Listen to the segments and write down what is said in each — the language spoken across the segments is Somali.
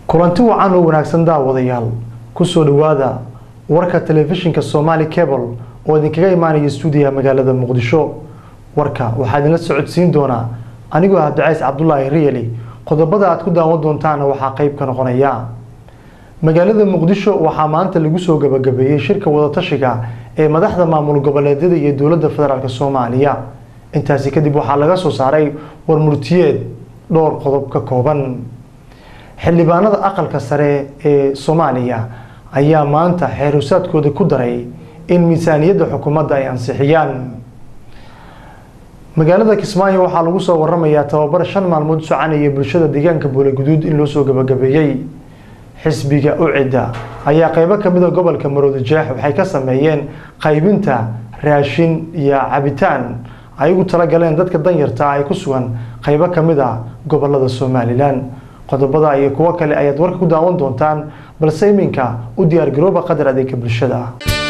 kulanti wacan oo wanaagsan daawadayaal kusoo dhawaada warka telefishinka somaali cable oo idinkaga imaanaya stuudiyaha magaalada muqdisho warka waxaa idinla socodsiin doonaa anigoo cabdicays cabdulaahi riyali qodobada aad ku daawan doontaana waxaa qeyb ka noqonaya magaalada muqdisho waxaa maanta lagu soo gabagabeeyey shirka wadatashiga ee madaxda maamul goboleedyada iyo dowladda federaalk soomaaliya intaasi kadib waxaa laga soo saaray warmurtiyeed dhowr qodob ka kooban xildhibaanada aqalka sare ee soomaaliya ayaa maanta xeerusaadkooda ku daray in miisaaniyadda xukuumadda ay ansixiyaan magaalada kismaayo waxaa lagu soo waramayaa tababar shan maalmood soconaya bulshada deegaanka buulaguduud in loo soo gabagabeeyey xisbiga ucida ayaa qeybo kamida gobolka maroodi jeex waxay ka sameeyeen qaybinta raashin iyo cabitaan ay ugu talagaleen dadka danyarta ay ku sugan qeybo kamid a gobolada somalilan qodobada iyo kuwo kale ayaad warka ku daawan doontaan balse iminka u diyaargarooba qadar adeega bulshada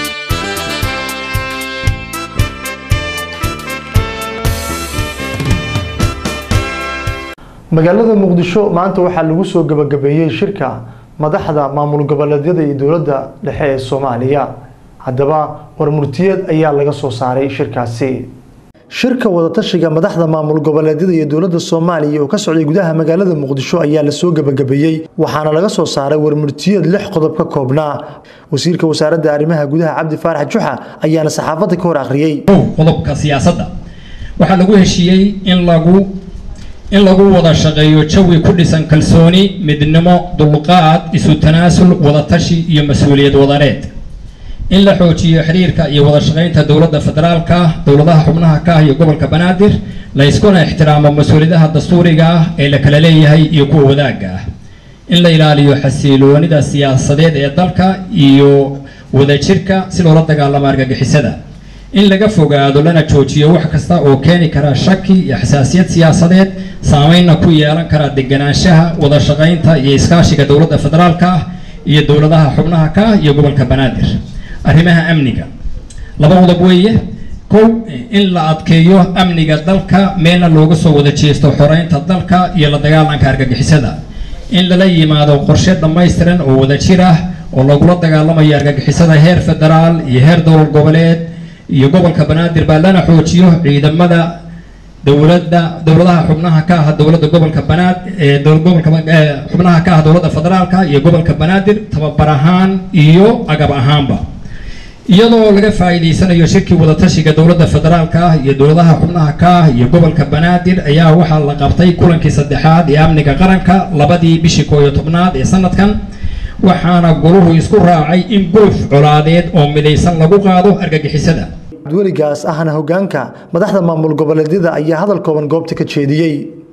magaalada muqdisho maanta waxaa lagu soo gabagabeeyey shirka madaxda maamul goboleedyada iyo dowladda dhexe ee soomaaliya haddaba warmurtiyeed ayaa laga soo saaray shirkaasi shirka wadatashiga madaxda maamul goboleedyada iyo dowladda soomaaliya oo ka socday gudaha magaalada muqdisho ayaa lasoo gabagabeeyey waxaana laga soo saaray warmurtiyeed lix qodob ka koobnaa wasiirka wasaaradda arrimaha gudaha cabdi faarax juxa ayaana saxaafadda ka hor akhriyey qodobka siyaasadda waxaa lagu heshiiyey in lagu in lagu wada shaqeeyo jawi ku dhisan kalsooni midnimo dulqaad isu tanaasul wadatashi iyo mas-uuliyad wadaneed in la xoojiyo xiriirka iyo wada shaqaynta dowladda federaalka dowladaha xubnaha ka ah iyo gobolka banaadir la iskuna ixtiraamo mas-uuliyadaha dastuuriga ah ee la kala leeyahay iyo kuwa wadaagga ah in la ilaaliyo xasiloonida siyaasadeed ee dalka iyo wadajirka si loola dagaalamo argagixisada in laga fogaado lana joojiyo wax kasta oo keeni kara shaki iyo xasaasiyad siyaasadeed saameynna ku yeelan kara deganaanshaha wada shaqaynta iyo iskaashiga dowladda federaalka ah iyo dowladaha xubnaha ka ah iyo gobolka banaadir arrimaha amniga laba qodob weeye kow in la adkeeyo amniga dalka meelna looga soo wada jeesto xoreynta dalka iyo la dagaalanka argagixisada in lala yimaado qorshe dhammaystiran oo wadajir ah oo lagula dagaalamayo argagixisada heer federaal iyo heer dowlad goboleed iyo gobolka banaadir baa lana xoojiyo ciidamada dowladda dowladaha xubnaha ka ah dowladda gobolka banaad ee gobolka xubnaha ka ah dowladda federaalka iyo gobolka banaadir tababar ahaan iyo agab ahaanba iyadoo laga faa'iidaysanayo shirkii wadatashiga dowladda federaalka ah iyo dowladaha xubnaha ka ah iyo gobolka banaadir ayaa waxaa la qabtay kulankii saddexaad ee amniga qaranka labadii bishii koo iyo tobnaad ee sanadkan waxaana goluhu isku raacay in guluf colaadeed oo midaysan lagu qaado argagixisada weligaas ahna hogaanka madaxda maamul goboleedyada ayaa hadal kooban goobta ka jeediyey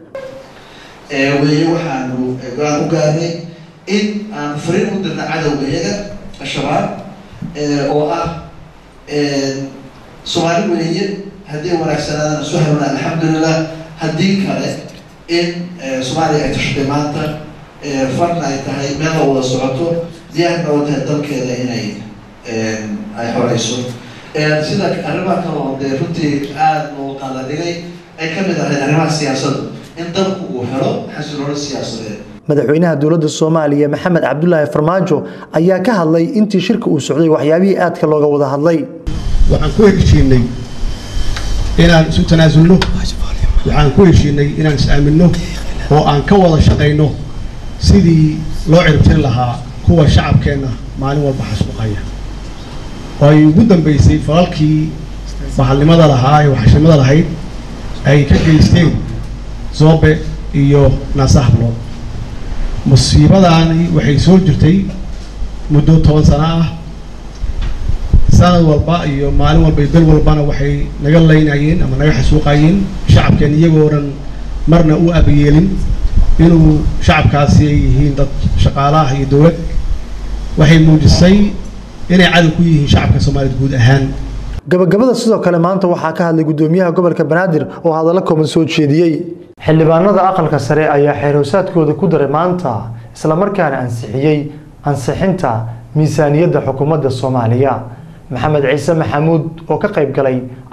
weye waxaanu go-aan u gaarnay in aan fariin u dirna cadowga iyaga al-shabaab oo ah soomaali weeye haddii wanaagsanaadana soo helna alxamdulilah haddii kale in soomaaliya ay tashatay maanta farna ay tahay meel la wada socoto diyaarna oo tahay dalkeeda inay ay xoreyso sida arrimaha kale oo dee runtii aada loo qaladhigay ay ka mid ahayd arrimaha siyaasadda in dalku uu helo xasiloolo siyaasadeed madaxweynaha dowladda soomaaliya maxamed cabdulaahi farmaajo ayaa ka hadlay intii shirka uu socday waxyaabihii aadka looga wada hadlay waxaan ku heshiinay inaan isu tanaasulno waxaan ku heshiinay inaan is-aaminno oo aan ka wada shaqayno sidii loo ciribtiri lahaa kuwa shacabkeenna maalin walba xasuuqaya oo ay ugu dambeysay falalkii bahalnimada lahaa ee waxashimada lahayd ay ka geysteen zoobe iyo naasahablood musiibadaani waxay soo jirtay muddo toban sano ah sanad walba iyo maalin walba iyo bil walbana waxay naga laynayeen ama naga xasuuqayeen shacabkeen iyagoo dhan marna u abayeelin inuu shacabkaasi ay yihiin dad shaqaalaah iyo dowlad waxay muujisay inay cadow ku yihiin shacabka soomaaliyed guud ahaan gabagabada sidoo kale maanta waxaa ka hadlay gudoomiyaha gobolka banaadir oo hadallo kooban soo jeediyey xildhibaanada aqalka sare ayaa xeerhoosaadkooda ku daray maanta islamarkaana ansixiyey ansixinta miisaaniyadda xukuumadda soomaaliya maxamed ciise maxamuud oo ka qayb galay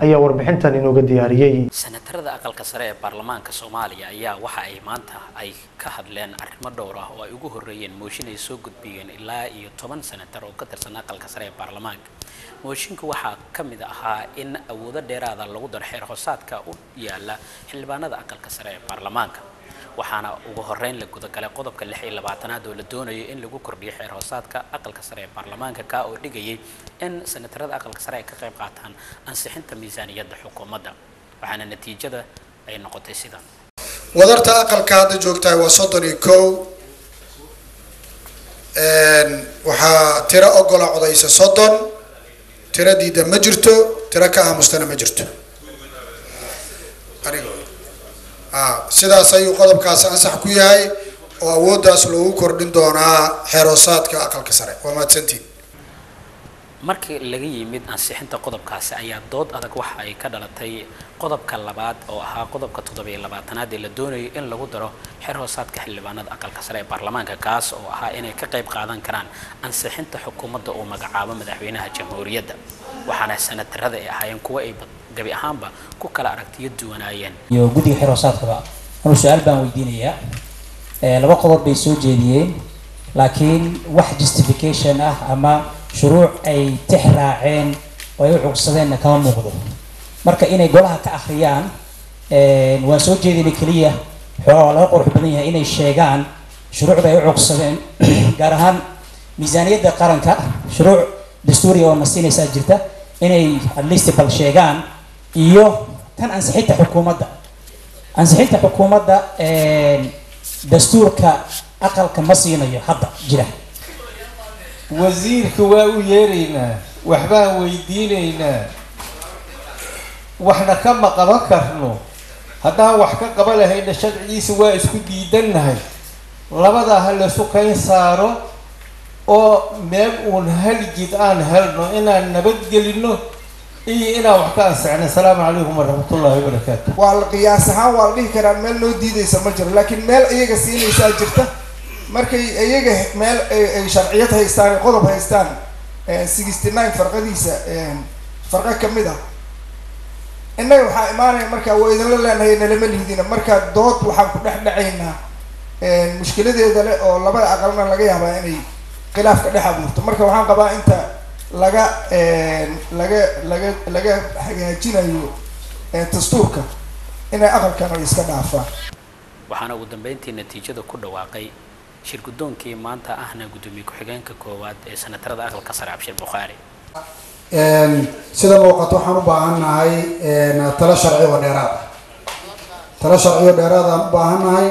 ayaa warbixintan inooga diyaariyey senatarada aqalka sare ee baarlamaanka soomaaliya ayaa waxa ay maanta ay ka hadleen arrimo dhowr ah oo ay ugu horreeyeen mooshin ay soo gudbiyeen ilaa iyo toban senatar oo ka tirsan aqalka sare ee baarlamaanka mooshinka waxaa ka mid ahaa in awoodo dheeraada lagu daro xeer hoosaadka u yaala xildhibaanada aqalka sare ee baarlamaanka waxaana ugu horeyn la gudagalay qodobka lix iyo labaatanaad oo la doonayo in lagu kordhiyo xeer hoosaadka aqalka sare ee baarlamaanka ka oo dhigayay in senatarada aqalka sare ay ka qayb qaataan ansixinta miisaaniyadda xukuumadda waxaana natiijada ay noqotay sidan wadarta aqalka hadda joogtahay waa soddon iyo kow waxaa tiro ogola codaysa soddon tiro diida ma jirto tiro ka aamustana ma jirto sidaas ayuu qodobkaasi ansax ku yahay oo awooddaas loogu kordhin doonaa xeeroosaadka aqalka sare waa mahadsantiin markii laga yimid ansixinta qodobkaasi ayaa dood adag waxa ay ka dhalatay qodobka labaad oo ahaa qodobka toddobiyo labaatanaad ee la doonayo in lagu daro xeer hoosaadka xildhibaanada aqalka sare ee baarlamaanka kaas oo ahaa inay ka qayb qaadan karaan ansixinta xukuumadda uu magacaabo madaxweynaha jamhuuriyadda waxaana senatarada ay ahaayeen kuwo ay gabi ahaanba ku kala aragtiyo duwanaayeen iyo guddiga xeer hoosaadkaba anuu su-aal baan weydiinayaa laba qodob bay soo jeediyeen laakiin wax justification ah ama shuruuc ay tix raaceen oo ay u cugsadeenna kama muuqdo marka inay golaha ka akhriyaan waan soo jeedinay keliya xoogaa waa laga qurux badan yahay inay sheegaan shuruucda ay u cugsadeen gaar ahaan miisaaniyadda qaranka shuruuc dastuuriga oo nasiinaysaa jirta inay at least bal sheegaan iyo tan ansixinta xukuumadda ansixinta xukuumadda dastuurka aqalka ma siinayo hadda jira wasiirka waa u yeeraynaa waxbaan weydiinaynaa waxna kama qaban karno haddaan wax ka qaba lahayna sharcigiisa waa isku diidannahay labadaa ha laysu kayn saaro oo meel uun haljid aan helno inaan nabadgelino iyo inaan wax ka ansixno asalaamu calaykum waraxmatullahi wabarakaatu waa la qiyaas ahaan waa la dhihi karaa meel noo diidaysa ma jiro laakiin meel iyaga siinaysaa jirta markay iyaga meel ay sharciyad haystaan qodob haystaan sixty nine farqadiisa farqo kamid ah innaga waxaa imaanaya marka waa idinla leenahay nalama lihdina marka dood waxaan ku dhex dhacaynaa mushkiladeeda le oo labada aqalna laga yaabaa inay khilaaf ka dhex abuurto marka waxaan qabaa inta laga laga laga laga hagaajinayo dastuurka inay aqalkan ay iska dhaafaan waxaana ugu dambeyntii natiijada ku dhawaaqay shir guddoonkii maanta ahna guddoomiye ku-xigeenka koowaad ee senatarada aqalka sare cabshir bukhaari sida muuqato waxaan u baahannahay talo sharci oo dheeraad ah talo sharci oo dheeraad aan u baahannahay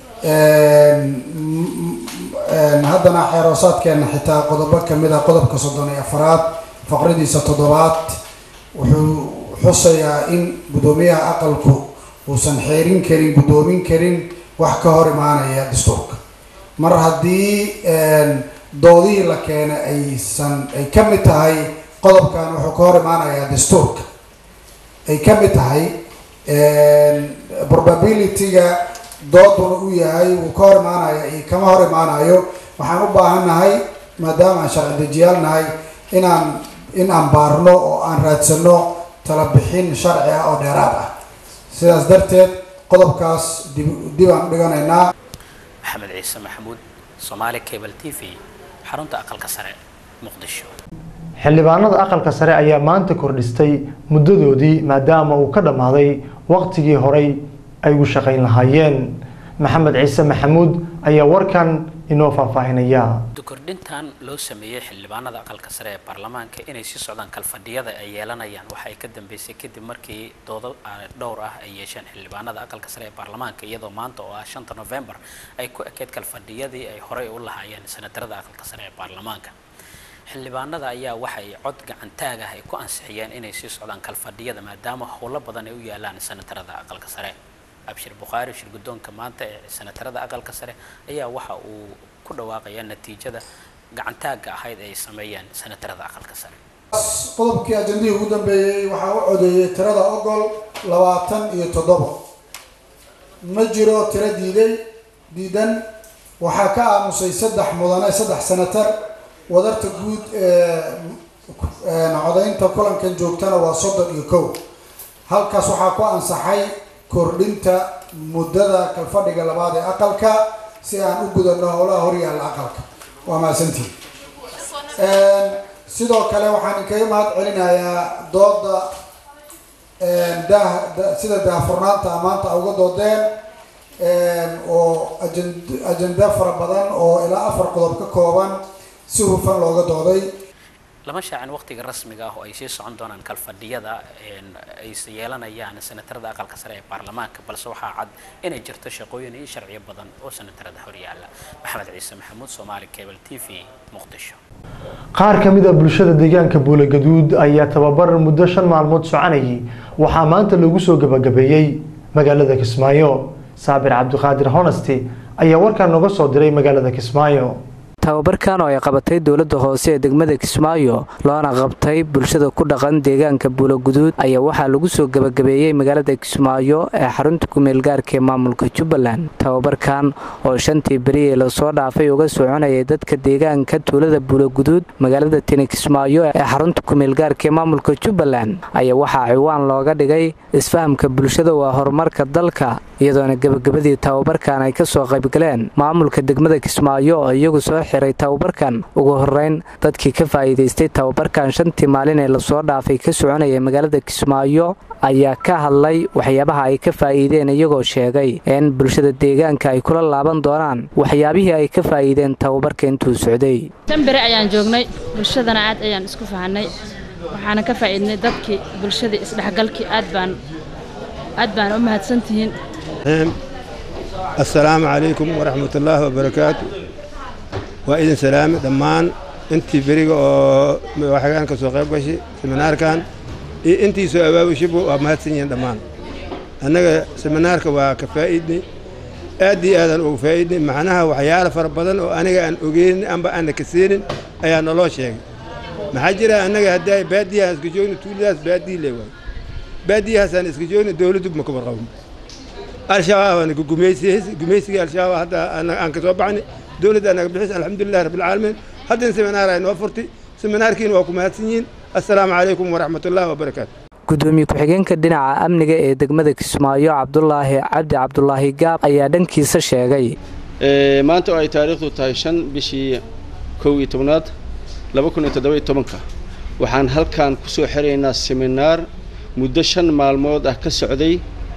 haddana xeeroosaadkeena xitaa qodobo kamid ah qodobka soddon iyo afaraad faqradiisa toddobaad wuxuu xusayaa in guddoomiyaha aqalku uusan xeerin karin guddoomin karin wax ka hor imaanaya dastuurka mar haddii doodihii la keenay aysan ay ka mid tahay qodobkan wuxuu ka hor imaanayaa dastuurka ay ka mid tahay probability-ga dooduna uu yahay wuu ka hor imaanaya iyo kama hor imaanayo waxaan u baahannahay maadaama aan sharci dejiyaal nahay inaan in aan baarno oo aan raadsano tala bixin sharci ah oo dheeraad ah sidaas darteed qodobkaas dib dib aan u dhiganaynaa maxamed ciise maxamuud soomaali cable t v xarunta aqalka sare muqdisho xildhibaanada aqalka sare ayaa maanta kordhistay muddadoodii maadaama uu ka dhammaaday waqtigii horey ay ugu shaqayn lahaayeen maxamed ciise maxamuud ayaa warkan inoo faahfaahinaya kordhintan loo sameeyey xildhibaanada aqalka sare ee baarlamaanka inay sii socdaan kalfadhiyada ay yeelanayaan waxa ay ka dambeysay kadib markii doodo dhowr ah ay yeesheen xildhibaanada aqalka sare ee baarlamaanka iyadoo maanta oo ah shanta november ay ku ekeyd kalfadhiyadii ay horey u lahaayeen senatarada aqalka sare ee baarlamaanka xildhibaanada ayaa waxay cod gacantaag ah ay ku ansixiyeen inay sii socdaan kalfadhiyada maadaama howlo badan ay u yaalaan senatarada aqalka sare abshir bukhaari shir guddoonka maanta ee senatarada aqalka sare ayaa waxa uu ku dhawaaqaya natiijada gacantaagga ahayd ay sameeyeen senatarada aqalka sare qodobkii ajandihii ugu dambeeyey waxaa u codeeyey tirada ogol labaatan iyo toddoba ma jiro tiro diiday diidan waxaa ka aamusay saddex mudane saddex senatar wadarta guud ee codaynta kulankan joogtana waa soddon iyo kow halkaas waxaa ku ansaxay kordhinta muddada kalfadhiga labaad ee aqalka si aan u gudano howlaha horyaalla aqalka waa mahadsantihin sidoo kale waxaan inkaga mahad celinayaa dooda daah sida daahfurnaanta maanta uga doodeen oo ajen ajenda fara badan oo ilaa afar qodob ka kooban si hufan looga dooday lama shaacin waqtiga rasmiga ah oo ay sii socon doonaan kalfadhiyada ay yeelanayaan senatarada aqalka sare ee baarlamaanka balse waxaa cad inay jirto shaqooyin iyo sharciyo badan oo senatarada horyaala maxamed ciise maxamuud soomaali cable t v muqdisho qaar ka mid a bulshada deegaanka buulagaduud ayaa tababar muddo shan maalmood soconayay waxaa maanta lagu soo gabagabeeyey magaalada kismaayo saabir cabdiqaadir honesty ayaa warkaan noga soo diray magaalada kismaayo tababarkan oo ay qabatay dowladda hoose ee degmada kismaayo loona qabtay bulshada ku dhaqan deegaanka buulaguduud ayaa waxaa lagu soo gebagabeeyey magaalada kismaayo ee xarunta kumeelgaarka ee maamulka jubbaland tababarkan oo shantii beri ee lasoo dhaafay uga soconayay dadka deegaanka tuulada buulaguduud magaalada tini kismaayo ee xarunta kumeelgaarka ee maamulka jubbaland ayaa waxaa ciwaan looga dhigay isfahamka bulshada waa horumarka dalka iyadoona gebagabadii tababarkan ay kasoo qaybgaleen maamulka degmada kismaayo oo iyagu soo xiray tababarkan ugu horeyn dadkii ka faa'iidaystay tababarkan shantii maalin ee lasoo dhaafay ka soconaya magaalada kismaayo ayaa ka hadlay waxyaabaha ay ka faa'iideen iyagoo sheegay in bulshada deegaanka ay kula laaban doonaan waxyaabihii ay ka faa'iideen tababarka intuu socday tan beri ayaan joognay bulshadana aad ayaan isku fahanay waxaana ka faa'iidnay dadkii bulshadii isdhexgalkii aad baan aad baan u mahadsantihiin assalaamu calaykum waraxmatullaahi wabarakaatu waa idin salaame dhammaan intii beriga oo waxgaan ka soo qayb gashay seminaarkan iyo intii soo abaabushibu waa mahadsan yihiin dhammaan annaga seminaarka waa ka faa'iidnay aad iyo aadaan uga faa'iidnay macnaha waxyaalo fara badan oo aniga aan ogeynin amba aana ka seenin ayaa naloo sheegay maxaa jira annaga haddii baadiyahaan iska joogno tuuladaas baadiyi le waay baadiyahaasaan iska joogno dowladdu ma kabar qabno al-shabaabaan gumaysigii al-shabaab hadda aan ka soo baxnay dowladda anaga bixis alxamdulilah rabbilcaalamiin haddana seminaar ay noo furtay seminaarkiina waa ku mahadsan yihiin assalaamu calaykum waraxmatullaahi wabarakaatu gudoomiye ku-xigeenka dhinaca amniga ee degmada kismaayo cabdulaahi cabdi cabdulaahi gaab ayaa dhankiisa sheegay maanta oo ay taariikhdu tahay shan bishii kow iyo tobnaad laba kun iyo toddoba-iyo tobanka waxaan halkan ku soo xiraynaa seminaar muddo shan maalmood ah ka socday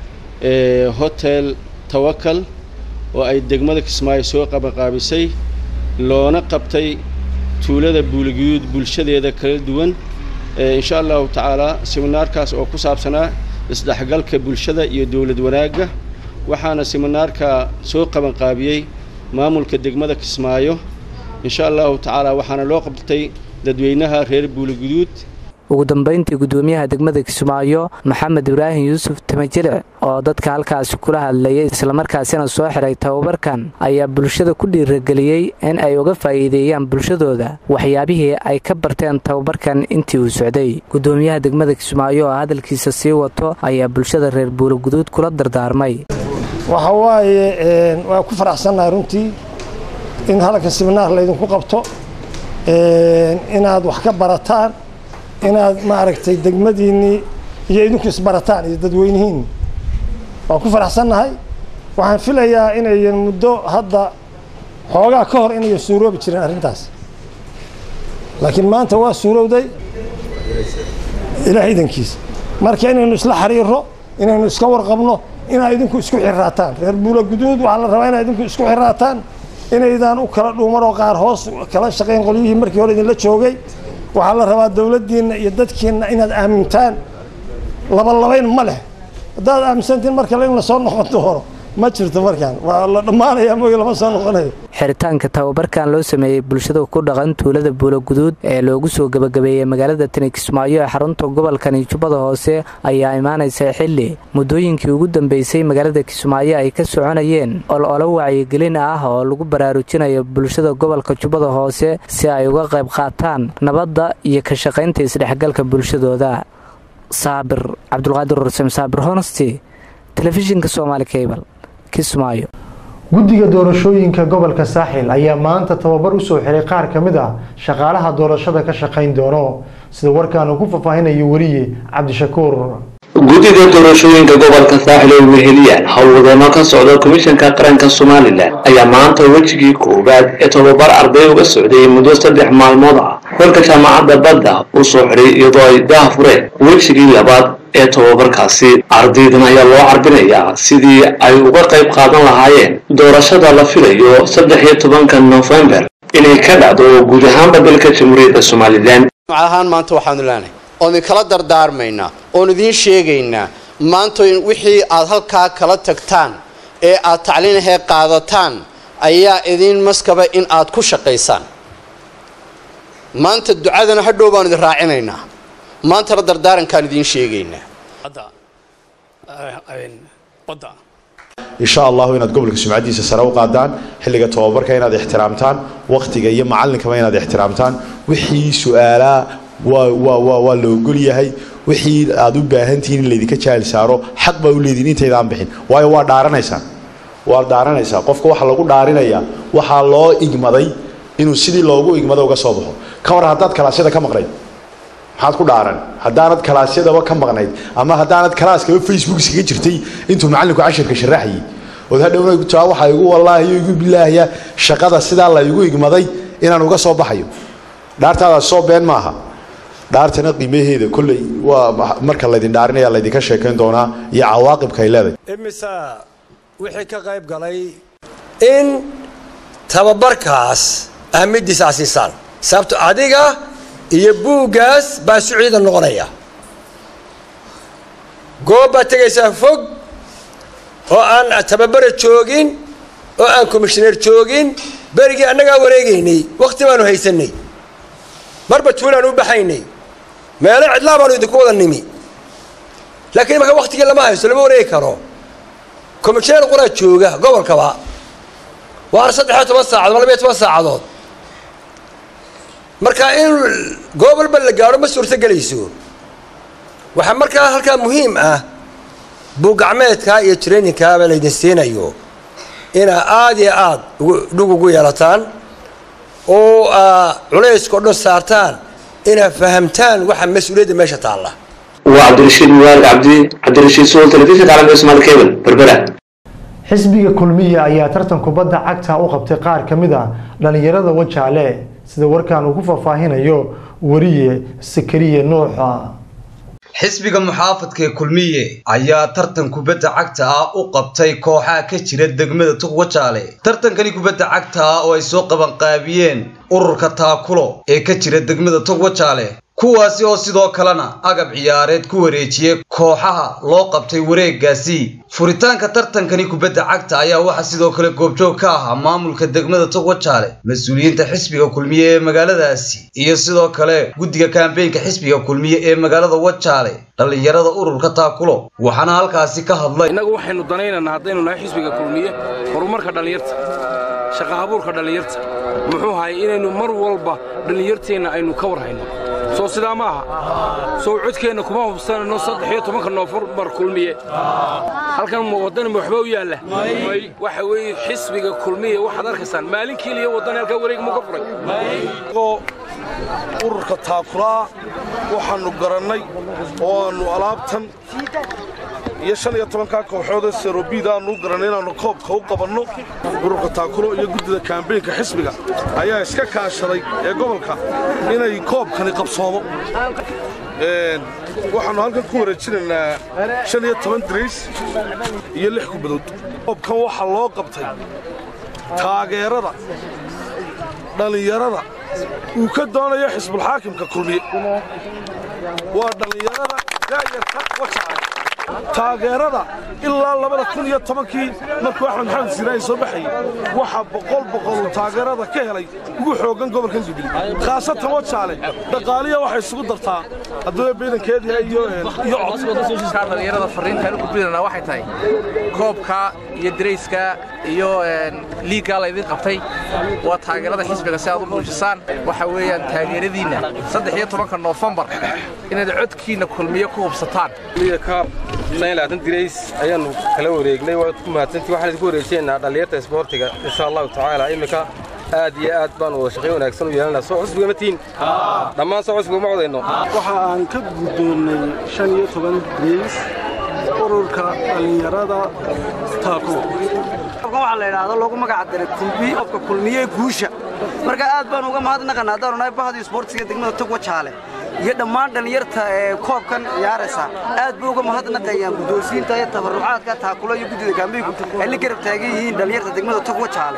hotel tawakal oo ay degmada kismaayo soo qabanqaabisay loona qabtay tuulada buuligiyuud bulshadeeda kala duwan insha allahu tacaalaa seminaarkaas oo ku saabsanaa isdhexgalka bulshada iyo dowlad wanaagga waxaana seminaarka soo qabanqaabiyey maamulka degmada kismaayo insha allahu tacaalaa waxaana loo qabtay dadweynaha reer buuligiduud ugu dambayntii gudoomiyaha degmada kismaayo maxamed ibraahim yuusuf tamajiric oo dadka halkaasi kula hadlayay islamarkaasina soo xiray tababarkan ayaa bulshada ku dhiirageliyey in ay uga faa'iideeyaan bulshadooda waxyaabihii ay ka barteen tababarkan intii uu socday gudoomiyaha degmada kismaayo oo hadalkiisa sii wato ayaa bulshada reer buulaguduud kula dardaarmay waxa waaye waa ku faraxsannahay runtii in halka siminaar laydinku qabto inaad wax ka barataan inaad maaragtay degmadiinnii iyo idinku isbarataan iyo dadweynihiinni waan ku faraxsannahay waxaan filayaa inayan muddo hadda xoogaa ka hor inayan suuroobi jirin arrintaas laakiin maanta waa suurowday ilaah idankiisa marka inaynu isla xiriirro inaynu iska warqabno inaad idinku isku xirraataan reer buula guduud waxaa la rabaa inaad idinku isku xirraataan inaydaan u kala dhuuman oo qaar hoos kala shaqayn qolyihii markii hore idinla joogay waxaa la rabaa dowladdiinna iyo dadkiinna inaad aamintaan labalabayn ma leh haddaad aaminsantiin mar kale in lasoo noqon doono ma jirto markaan waa la dhammaanayaa mooye lama soo noqonayo xiritaanka tababarkan loo sameeyey bulshada ku dhaqan tuulada buulaguduud ee loogu soo gebagabeeyey magaalada tani kismaayo ee xarunta gobolkani jubbada hoose ayaa imaanaysa xilli muddooyinkii ugu dambeysay magaalada kismaayo ay ka soconayeen ololo wacyigelin ah oo lagu baraarujinayo bulshada gobolka jubbada hoose si ay uga qayb qaataan nabadda iyo ka shaqaynta isdhexgalka bulshadooda saabir cabdulqaadir ursem saabir honesty telefishinka soomaali cable kismaayo guddiga doorashooyinka gobolka saaxil ayaa maanta tababar usoo xiray qaar ka mid ah shaqaalaha doorashada ka shaqayn doono sida warkaan uu ku faahfaahinayo weliye cabdishakuur guddida doorashooyinka gobolka saaxil oo weheliyaan howlwadeenno ka socda komishanka qaranka somalilan ayaa maanta wejigii koowaad ee tobabar arday uga socday muddo saddex maalmood ah xulka jaamacadda badda u soo xidhay iyadoo ay daha fureen wejigii labaad ee tobabarkaasi ardaydan ayaa loo carbinayaa sidii ay uga qayb qaadan lahaayeen doorashada la filayo saddex iyo tobanka nofembar inay ka dhacdo guud ahaanba dalka jamhuuriyadda somalilan ahaan maanta waxaanu leenahay oon idinkala dardaarmaynaa oon idiin sheegaynaa maanta wixii aad halkaa kala tagtaan ee aad tacliinahee qaadataan ayaa idiin maskaba in aad ku shaqaysaan maanta ducadana hadhow baanu idin raacinaynaa maantana dardaarankaan idiin sheegaynaa insha allahu inaad gobolka sumcadiisa sare u qaadaan xilliga tobabarka inaad ixtiraamtaan wakhtiga iyo macallinkaba inaad ixtiraamtaan wixii su-aalaa waa la ogol yahay wixii aad u baahantihiin in laydinka jaahil saaro xaq baa u leedihin intaydaan bixin waayo waa dhaaranaysaan waa dhaaranaysaa qofka waxaa lagu dhaarinayaa waxaa loo igmaday inuu sidii loogu igmada uga soo baxo ka war haddaad kalaasyada ka maqnayd maxaad ku dhaaran haddaanad kalaasyadaba ka maqnayd ama haddaanad kalaaskaba facebook iskaga jirtay intuu macallinku cashirka sharaxayay ood hadhowna taa waxaa igu wallaahiyo igu bilaahya shaqada sidaa la igu igmaday inaan uga soo baxayo dhaartaadaas soo been maaha dhaartana qiimaheeda kolley waa marka laydin dhaarinaya laydinka sheekayn doonaa iyo cawaaqibka ay leedahay imisa wixii ka qayb galay in tababarkaas ahmiddiisa asiisaan sababto adiga iyo buuggaas baa isu ciidan noqonaya goob baad tegaysaa fog oo aan tababara joogin oo aan komishineer joogin berigii annagaa wareegaynay wakhti baanu haysanay marba tuulaan u baxaynay meelo cidlaa baanu idinku wada nimi laakiin marka wakhtigii lama haysto lama wareegi karo komishineer quraa jooga gobolkaba waana saddexiyo toban saacadood ma labiyo toban saacadood marka in goob walba la gaadho ma suurto gelayso waxaa markaa halkaa muhiim ah buuggacmeedkaa iyo traininkaaba laydin siinayo inaa aada iyo aada dhug ugu yeelataan oo culayska o dhan saartaan inaad fahamtaan waxa mas-uuliyadda meesha taalla waa cabdirashiid mubaarag cabdi cabdirashiid suul telefishinka caalamka somaali cable berbera xisbiga kulmiya ayaa tartan kubadda cagta u qabtay qaar ka mid a dhallinyarada wajaale sida warkaan uu ku faahfaahinayo wariye sakariye nuuxa xisbiga muxaafadka ee kulmiye ayaa tartan kubadda cagta ah u qabtay kooxaha ka jira degmada tugwajaale tartankani kubadda cagta ah oo ay soo qabanqaabiyeen ururka taakulo ee ka jira degmada tugwajaale kuwaasi oo sidoo kalena agab ciyaareed ku wareejiyey kooxaha loo qabtay wareegaasi furitaanka tartankani kubadda cagta ayaa waxaa sidoo kale goobjoog ka ahaa maamulka degmada togwajaale mas-uuliyiinta xisbiga kulmiye ee magaaladaasi iyo sidoo kale guddiga kambeynka xisbiga kulmiye ee magaalada wajaale dhallinyarada ururka taakulo waxaana halkaasi ka hadlay innagu waxaynu danaynaynaa haddaynu nahay xisbiga kulmiye horumarka dhallinyarta shaqa abuurka dhallinyarta muxuu hayay inaynu mar walba dhallinyarteenna aynu ka warhayno soo sidaa ma aha soo codkeenna kuma hubsanayno saddex iyo tobanka noofembar kulmiye halkan waddanima waxba u yaalla may waxa weeye xisbiga kulmiye waxaad arkaysaan maalin keliya waddani halkaa wareeg muu ka furay ururka taakulaa waxaannu garannay oo aannu alaabtan iyo shan iyo tobankaa kooxoodee serobiid aannu garannay inaannu koobka u qabanno ururka taakulo iyo guddida kaambeynka xisbiga ayaa iska kaashaday ee gobolka inay koobkani qabsoomo waxaannu halkan ku wareejinaynaa shan iyo toban darays iyo lix kubadood koobkan waxaa loo qabtay taageerada dhallinyarada uu ka doonayo xisbulxaakimka kulmiye waa dhallinyarada daayarka wajaca taageerada ilaa labada kun iyo tobankii markuu axmed maxamed siiraayi soo baxayey waxaa boqol boqol taageerada ka helay ugu xooggan gobolkan jubilee khaasatan wajaale dhaqaaliya waxay isugu dartaa hadduu ciidankeedii iyo iyo dhallinyarada fariintaan u gudbinanaa waxay tahay koobka iyo darayska iyo liiggaa laydin qabtay waa taageerada xisbiga si aad u muujisaan waxa weeyaan taageeradiinna saddex iyo tobanka noofembar inaad codkiinna kulmiye ku hubsataan dirays ayaannu kala wareegnay waad ku mahadsantii waxaan idinku wareejinaynaa dhallinyarta isboortiga insha allahu tacaala iminka aad iyo aad baan wada shaqayn wanaagsan u yeelanaa soo xusbiga ma tihin dhammaan soo xusbiga ma codayno waxa aan ka guddoonnay shan iyo toban days ururka dhallinyarada taako waxaa la yidhaahdo loogu magac daray tv qofka kulmiye guusha marka aad baan uga mahadnaqanaa haddaanu nahay bahadii isboortiga degmada togwa jaale iyo dhammaan dhallinyarta ee koobkan ciyaaraysa aad bay uga mahadnaqayaan guddoonsiinta iyo tabarucaadka taakulo iyo guddida kaambigu ay la garab taagan yihiin dhallinyarta degmada togwa jaale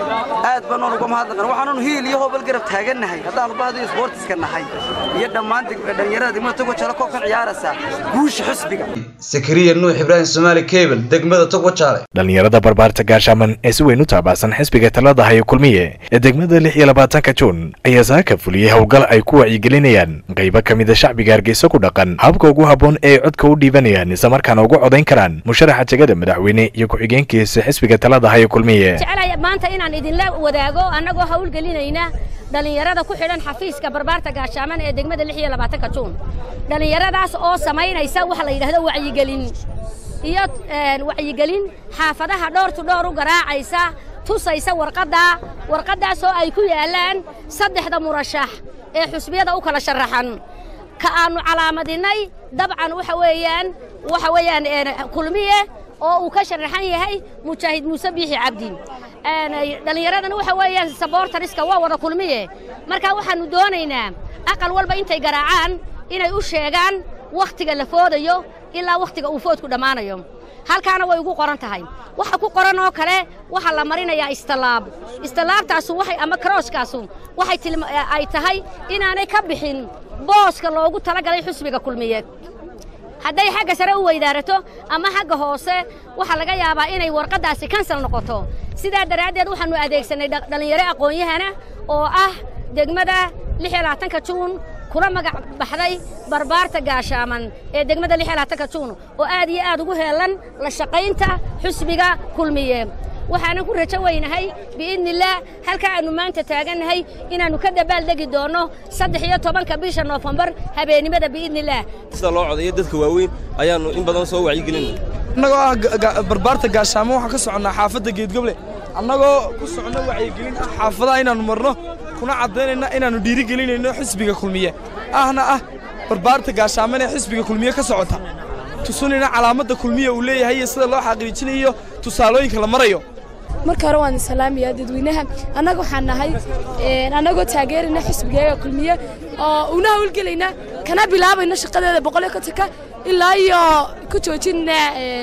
aad baanoon uga mahadnaqan waxaannu hiil iyo hoobal garab taagannahay haddaanu bahadii isboortiska nahay iyo dhammaan dhallinyarada degmada togwa jaale koobkan ciyaaraysa guusha xisbiga sakariya nuux ibraahim soomaali kebel degmada togwa jaale dhallinyarada barbaarta gaashaaman ee si weyn u taabacsan xisbiga talada hayo kulmiye ee degmada lix iyo labaatanka juun ayaa saaka fuliyey howlgal ay ku wacyigelinayaan qaybo ka mida shacbiga hargeysa ku dhaqan habka ugu habboon ee ay codka u dhiibanayaan islamarkaana ugu codayn karaan musharaxa jegada madaxweyne iyo ku-xigeenkiisa xisbiga talada hayo kulmiye jeclaya maanta inaan idinla wadaago annagoo hawlgelinayna dhallinyarada ku xidhan xafiiska barbaarta gaashaaman ee degmada lix iyo labaatanka juun dhallinyaradaas oo samaynaysa waxa la yidhahdo wacyigelin iyo wacyigelin xaafadaha dhowr tu dhowr u garaacaysa tusaysa warqadda warqaddaasoo ay ku yaallaan saddexda murashax ee xusbiyada u kala sharaxan ka aannu calaamadinnay dabcan waxa weeyaan waxa weeyaan kulmiye oo uu ka sharaxan yahay mujaahid muuse biixi cabdi dhallinyaradana waxa weeyaan saboortariska waa wada kulmiye marka waxaannu doonaynaa aqal walba intay garaacaan inay u sheegaan wakhtiga la foodayo ilaa wakhtiga uu foodku dhammaanayo halkaana way ugu qoran tahay waxa ku qoran oo kale waxaa la marinayaa istallaab istallaabtaasu waxay ama karooskaasu waxay ay tahay inaanay ka bixin booska loogu talagalay xusbiga kulmiyeed hadday xagga sare u weydaarato ama xagga hoose waxaa laga yaabaa inay warqaddaasi kansal noqoto sidaa daraaddeed waxaannu adeegsanay dhallinyaro aqoon-yahana oo ah degmada lix iyo labaatanka juun kula magac baxday barbaarta gaashaaman ee degmada lix iyo labaatanka juun oo aad iyo aad ugu heellan la shaqaynta xusbiga kulmiye waxaanan ku rajo weynahay biidnillaah halka aannu maanta taagannahay inaannu ka dabaaldegi doonno saddex iyo tobanka bisha noofembar habeennimada biidnillaah sida loo codayo dadka waaweyn ayaannu in badan soo wacyigelinay annagoo ah barbaarta gaashaamo waxaan ka soconnaa xaafadda geedgoble annagoo ku soconno wacyigelin ah xaafadaha inaannu marno kuna caddaynayna inaannu dhiirigelinayno xisbiga kulmiye ahna ah barbaarta gaashaaman ee xisbiga kulmiye ka socota tusunayna calaamadda kulmiye uu leeyahay iyo sida loo xaqiijinayo tusaalooyinka la marayo marka hore waan salaamayaa dadweynaha annaga waxaan nahay annagoo taageerayna xisbigeega kulmiye oo una hawlgelayna kana bilaabayna shaqadeeda boqol iyo kontonka ilaa iyo ku joojina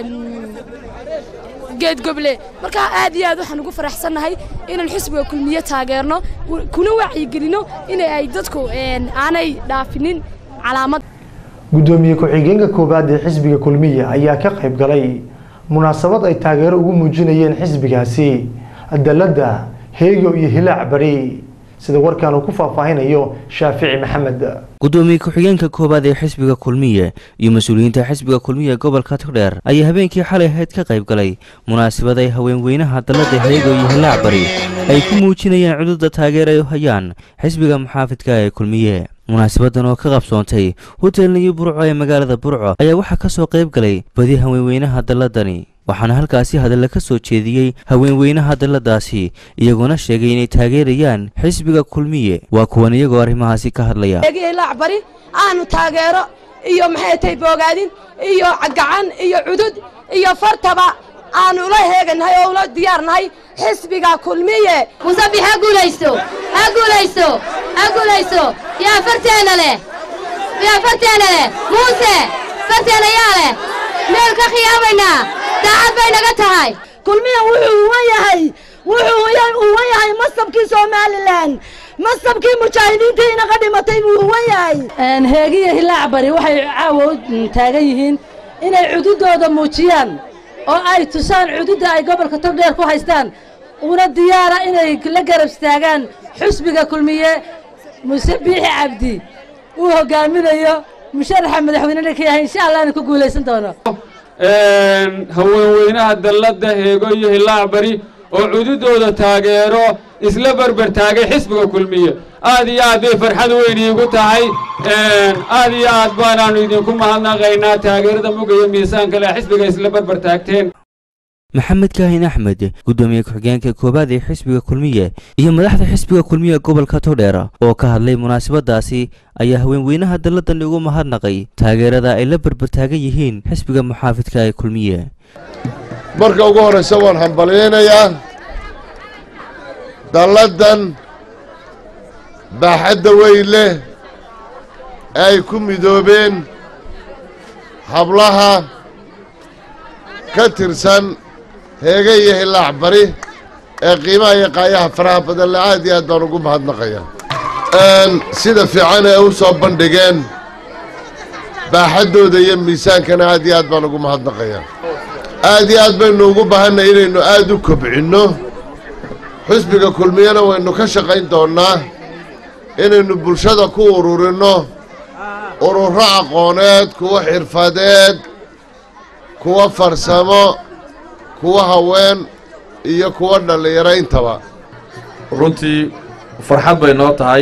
geedgoble marka aad iyo aad waxaan ugu faraxsannahay inaan xisbiga kulmiye taageerno kuna wacyigelino in ay dadku aanay dhaafinin calaamad guddoomiye ku-xigeenka koowaad ee xisbiga kulmiye ayaa ka qayb galay munaasabad ay taageero ugu muujinayeen xisbigaasi dalladda heego iyo hilaac bari sida warkaan uu ku faahfaahinayo shaafici maxamed gudoomiye ku-xigeenka koowaad ee xisbiga kulmiye iyo mas-uuliyiinta xisbiga kulmiye ee gobolka togdheer ayaa habeenkii xalay ahayd ka qayb galay munaasabad ay haweenweynaha dalladda heego iyo hilaac bari ay ku muujinayeen cududa taageer ay u hayaan xisbiga muxaafidka ee kulmiye munaasabadan oo ka qabsoontay hotel niyo burco ee magaalada burco ayaa waxaa ka soo qayb galay badi haweenweynaha dalladani waxaana halkaasi hadalla ka soo jeediyey haweenweynaha dalladaasi iyagoona sheegay inay taageerayaan xisbiga kulmiye waa kuwan iyagoo arrimahaasi ka hadlaya hilaac bari aanu taageero iyo maxay tahay boogaadin iyo gacan iyo cudud iyo fartaba aanu ula heeganahay oo ula diyaarnahay xisbiga kulmiye musabix ha guulaysto ha guulaysto ha guulaysto yaa farteena leh yaa farteena leh muuse farteena yaa leh meel ka khiyaabaynaa daacad bay naga tahay kulmiye wuxuu uwan yahay wuxuu uwan yahay masabkii somalilan masabkii mujaahidiintii inaga dhimatay buu uwan yahay heegiya hilaac bari waxay caawa taagan yihiin inay cududooda muujiyaan oo ay tusaan cududda ay gobolka togdheer ku haystaan una diyaara inay la garab istaagaan xusbiga kulmiye muse biixi cabdi uu hogaaminayo musharaxa madaxweynena ka yahay insha allah inu ku guulaysan doono haweenweynaha dalladda heego iyo hilaac bari oo cududooda taageero isla berber taagay xisbiga kulmiye aad iyo aad bay farxad weyn iigu tahay aad iyo aad baanaannu idinku mahadnaqaynaa taageerada mugaya miisaanka leh xisbiga isla berber taagteen maxamed kaahin axmed guddoomiye ku-xigeenka koowaad ee xisbiga kulmiye iyo madaxda xisbiga kulmiye gobolka togdheer oo ka hadlay munaasabadaasi ayaa haweenweynaha dalladan ugu mahadnaqay taageerada ay la berbertaagan yihiin xisbiga muxaafidka ee kulmiye marka ugu horraysa waan hambalyaynayaa dalladan baaxadda weyn leh ee ay ku midoobeen hablaha ka tirsan heege iyo hillaac bari ee qiimaha iyo qaayaha faraha badan le aad iyo aad baan ugu mahadnaqaya sida fiican ee u soo bandhigeen baaxaddooda iyo miisaankana aad iyo aad baan ugu mahadnaqaya aad iyo aad baynu ugu baahanay inaynu aad u kobcinno xisbiga kulmiyana waynu ka shaqayn doonnaa inaynu bulshada ku ururinno ururo aqooneed kuwa xirfadeed kuwa farsamo kuwa haween iyo kuwa dhallinyaro intaba runtii farxad bay noo tahay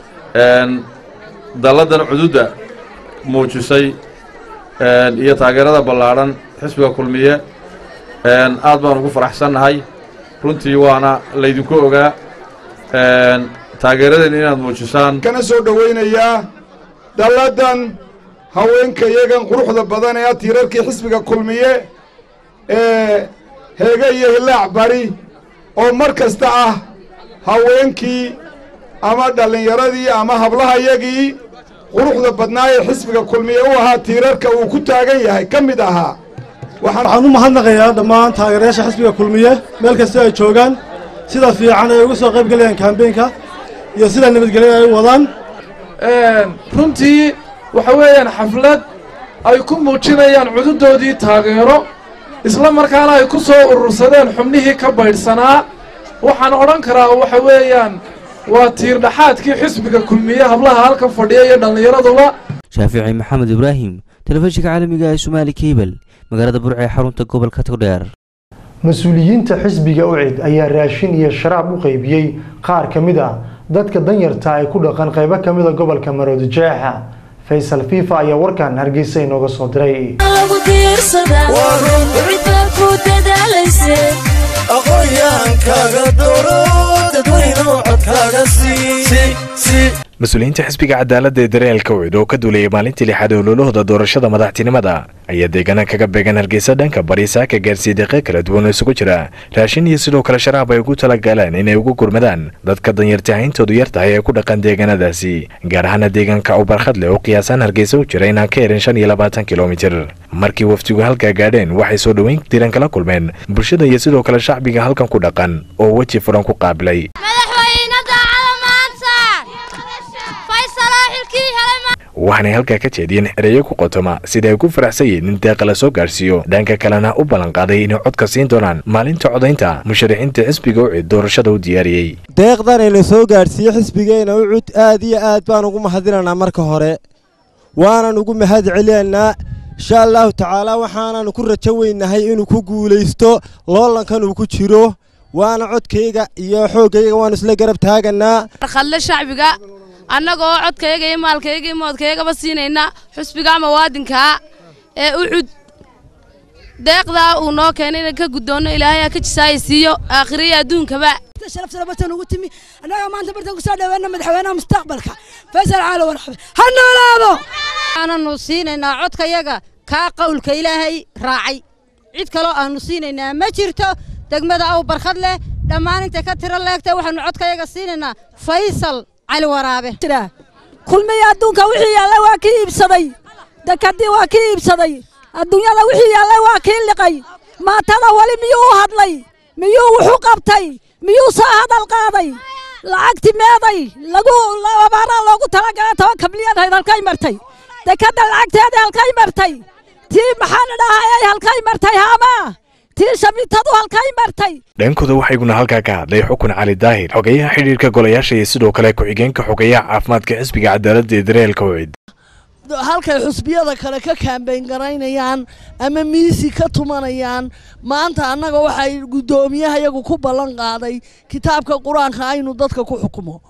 dalladan cududda muujisay iyo taageerada ballaadhan xisbiga kulmiye aad baan ugu faraxsannahay runtii waana laydinku ogaa taageeradan inaad muujisaan kana soo dhowaynayaa dalladan haweenka iyagan quruxda badan ee tiirarkii xisbiga kulmiye ee heege iyo hillaac bari oo mar kasta ah haweenkii ama dhallinyaradii ama hablahayagii quruxda badnaa ee xisbiga kulmiye u ahaa tiirarka uu ku taagan yahay ka mid ahaa waxaan u mahadnaqayaa dhammaan taageerayaasha xisbiga kulmiye meel kasta ay joogaan sida fiican ay uga soo qayb galayaan kambeynka iyo sida nabadgelya ay u wadaan runtii waxa weeyaan xaflad ay ku muujinayaan cududoodii taageero isla markaana ay ku soo urursadeen xubnihii ka baydhsanaa waxaan odhan karaa waxa weeyaan waa tiirdhaxaadkii xisbiga kulmiye hablaha halka fadhiya iyo dhallinyaraduba shaafici maxamed ibraahim telefishinka caalamiga ee somaali kabel magaalada burca ee xarunta gobolka togdheer mas-uuliyiinta xisbiga ucid ayaa raashin iyo sharaab u qaybiyey qaar ka mid ah dadka danyarta ay ku dhaqan qaybo ka mid a gobolka maroodi jeexa faysal fifa ayaa warkan hargeysa inooga soo diray mas-uuliyiinta xisbiga cadaaladda ee dareelka ucid oo ka duulayay maalintii lixaad ee ololahooda doorashada madaxtinimada ayaa deegaana kaga beegan hargeysa dhanka bari saaka gaarsiiyey deeqe kala duwan oo isugu jira raashin iyo sidoo kale sharaab ay ugu talagaleen inay ugu gurmadaan dadka danyarta hayntoodu yar tahay ee ku dhaqan deegaanadaasi gaar ahaana deegaanka ubarkhad leh oo qiyaasaan hargeysa u jira inaan ka yarin shan iyo labaatan kilomitir markii wafdigu halkaa gaadheen waxay soo dhoweyn diran kala kulmeen bulshada iyo sidoo kale shacbiga halkan ku dhaqan oo weji furan ku qaabilay waxaanay halkaa ka jeediyeen ereyo ku qotoma sida ay ku faraxsan yihiin in deeqa la soo gaadhsiiyo dhanka kalena u ballanqaaday inay codka siin doonaan maalinta codaynta musharaxiinta xisbiga ucid doorashada u diyaariyey deeqdan ayna soo gaadhsiiye xisbigeena ucud aad iyo aad baan ugu mahadinaynaa marka hore waanan ugu mahad celinaynaa insha allahu tacaala waxaanan ku rajo weynahay inuu ku guulaysto loolankan uu ku jiro waana codkayga iyo xooggayga waanu isla garab taaganaa khadle shacbiga annagoo codkayaga iyo maalkayaga iyo moodkayagaba siinayna xusbiga muwaadinkaa ee ucud deeqdaa uu noo keenay inaan ka guddoonno ilaahay aa ka jisaaya siiyo aakhiriya adduunkaba sharafta bartan ugu timi annaga maanta bartan kusoo dhaweena madaxweynaha mustaqbalka faysal caalo warxabe ha noolaado aananu siinaynaa codkayaga kaa qowlka ilaahay raacay cid kaloo aanu siinaynaa ma jirto degmada aw barkhad leh dhammaan intay ka tiro leegtay waxaanu codkayaga siinaynaa faysal cali waraabe kulmiya adduunka wixii yaallay waa kii iibsaday dekadii waa kii iibsaday adduunyada wixii yaallay waa kii liqay maatada weli miyuu u hadlay miyuu wuxu qabtay miyuu soo hadal qaaday lacagti meeday lagu abaaraa loogu talagalay toban kabliyan hayd halkay martay dekadda lacagteedii halkay martay tii maxaan idhaahayay halkay martay haamaa tii shamitadu halkay martay dhankooda waxaa iguna halkaa ka hadlay xukun cali daahir xogeyaha xidhiirka golayaasha iyo sidoo kale ku-xigeenka xogeyaha caafimaadka xisbiga cadaaladda ee dareelka ucid halkay xusbiyada kale ka kaambeyn garaynayaan ama miisi ka tumanayaan maanta annaga waxay guddoomiyaha iyagu ku ballan qaaday kitaabka qur-aanka aynu dadka ku xukumo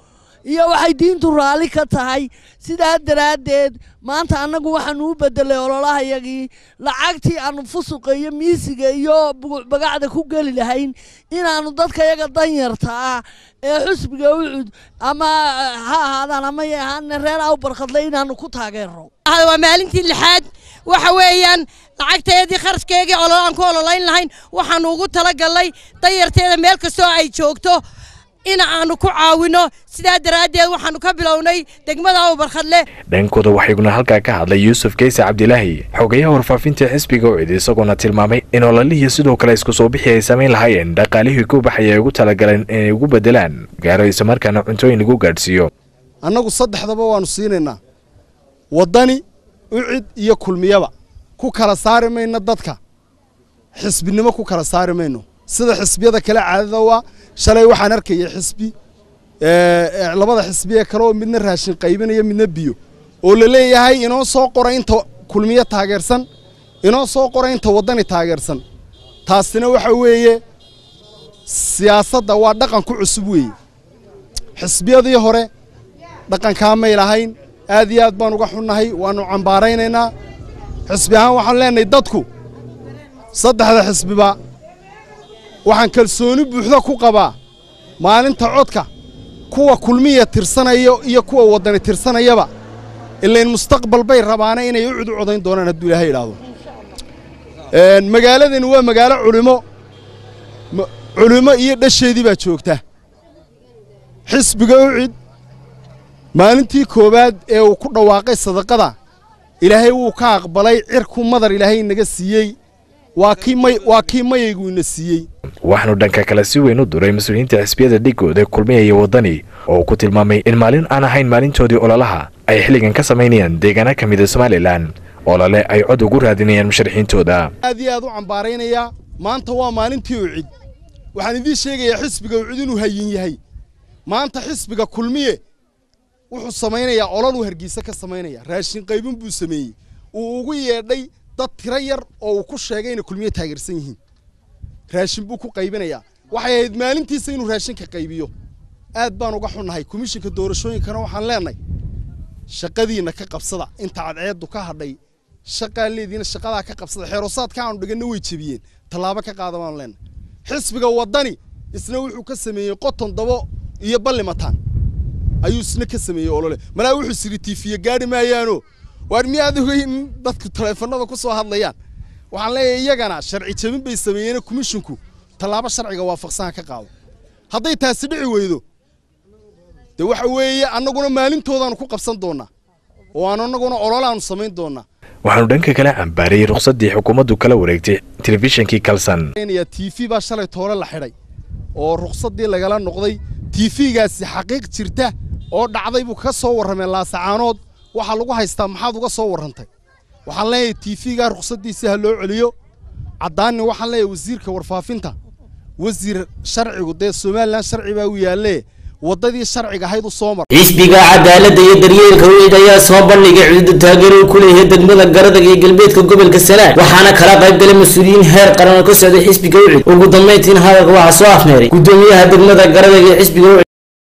iyo waxay diintu raalli ka tahay sidaa daraaddeed maanta annagu waxaanu u beddelay ololahayagii lacagtii aanu fusuqa iyo miisiga iyo bagacda ku geli lahayn inaannu dadkayaga danyarta ah ee xusbiga ucud ama ha ahaadaan ama ya ahaana reer aw barkhadle inaannu ku taageerno waa maalintii lixaad waxa weeyaan lacagteedii kharashkeegii ololo aan ku ololayn lahayn waxaanu ugu talagalnay danyarteeda meel kastoo ay joogto in aanu ku caawino sidaa daraaddeed waxaanu ka bilownay degmada awbarkhadle dhankooda waxaa iguna halkaa ka hadlay yuusuf keyse cabdilaahi xogayaha warfaafinta xisbiga ucid isagoona tilmaamay in ololihii sidoo kale isku soo bixi ay samayn lahaayeen dhaqaalihii ku baxaya ay ugu talagaleen inay ugu beddelaan gaaro islamarkaana cuntooyin lagu gaadhsiiyo annagu saddexdaba waannu siinaynaa waddani ucid iyo kulmiyaba ku kala saari mayno dadka xisbinimo ku kala saari mayno sida xisbiyada kale caadada waa shalay waxaan arkayay xisbi labada xisbi ee kale oo midna raashin qaybinaya midna biyo oo la leeyahay inoo soo qora inta kulmiyo taageersan inoo soo qora inta waddani taageersan taasina waxa weeye siyaasadda waa dhaqan ku cusub weeye xisbiyadii hore dhaqankaa may lahayn aad iyo aad baan uga xunnahay waannu cambaaraynaynaa xisbi ahaan waxaan leenahay dadku saddexda xisbiba waxaan kalsooni buuxda ku qabaa maalinta codka kuwa kulmiya tirsanaya iyo kuwa waddani tirsanayaba ilayn mustaqbal bay rabaana inay u cud u codayn doonaan hadduu ilaahay idhaahdo magaaladani waa magaalo culimo culimo iyo dhasheedii baa joogta xisbiga ucid maalintii koowaad ee uu ku dhawaaqay sadaqada ilaahay wuu ka aqbalay cirku madar ilaahay inaga siiyey waa kii may waa kii mayaygu ina siiyey waxaanu dhanka kale si weyn u duray mas-uuliyiinta xisbiyada dhigooda kulmiya iyo waddani oo ku tilmaamay in maalin aan ahayn maalintoodii ololaha ay xilligan ka samaynayaan deegaana ka mida somalilan olole ay cod ugu raadinayaan musharaxiintooda aad iyo aad u cambaaraynayaa maanta waa maalintii ucid waxaan idiin sheegayaa xisbiga ucid inuu hayin yahay maanta xisbiga kulmiye wuxuu samaynayaa ololuu hargeysa ka samaynaya raashin qaybin buu sameeyey uu ugu yeedhay dad tiro yar oo uu ku sheegay inay kulmiye taageersan yihiin raashin buu ku qaybinayaa waxay ahayd maalintiisa inuu raashinka qaybiyo aad baan uga xunnahay komishinka doorashooyinkana waxaan leenahay shaqadiinna ka qabsada inta cadceeddu ka hadhay shaqaa leediina shaqadaa ka qabsada xeerosaadka aanu dhiganna way jebiyeen tallaabo ka qaada baanu leenahay xisbiga waddani isna wuxuu ka sameeyey qoton dabo iyo ballimataan ayuu isna ka sameeyey olole malaa wuxuu siri tiifiye gaadhi maayaano waar miyaad ogay in dadku taleefanada ku soo hadlayaan waxaan leeyahay iyagana sharci jebin bay sameeyeen komishinku tallaabo sharciga waafaqsan ka qaado hadday taasi dhici weydo dee waxa weeye annaguna maalintoodaanu ku qabsan doonnaa oo aan annaguna ololaanu samayn doonnaa waxaanu dhanka kale cambaarayey rukhsaddii xukuumaddu kala wareegtay telefishinkii kalsan t v baa shalay toole la xidhay oo rukhsaddii lagala noqday t v-gaasi xaqiiq jirta oo dhacday buu ka soo warrameen laasacaanood waxaa lagu haystaa maxaad uga soo warrantay waxaan leeyahay t v-gaa rukhsaddiisa ha loo celiyo caddaanni waxaan leeyahay wasiirka warfaafinta wasiir sharcigu dee somalilan sharci baa u yaallee waddadii sharciga ahayd u soo mar xisbiga cadaaladda iyo daryeelka weyid ayaa soo bandhigay cududa taageero uu ku leeyahay degmada garada iyo galbeedka gobolka sanaag waxaana kala qayb galay mas-uuliyiin heer qaran oo ka socday xisbiga ucid ugu dambayntiin hadalka waxaa soo afmeeray gudoomiyaha degmada garada iyo xisbiga ucid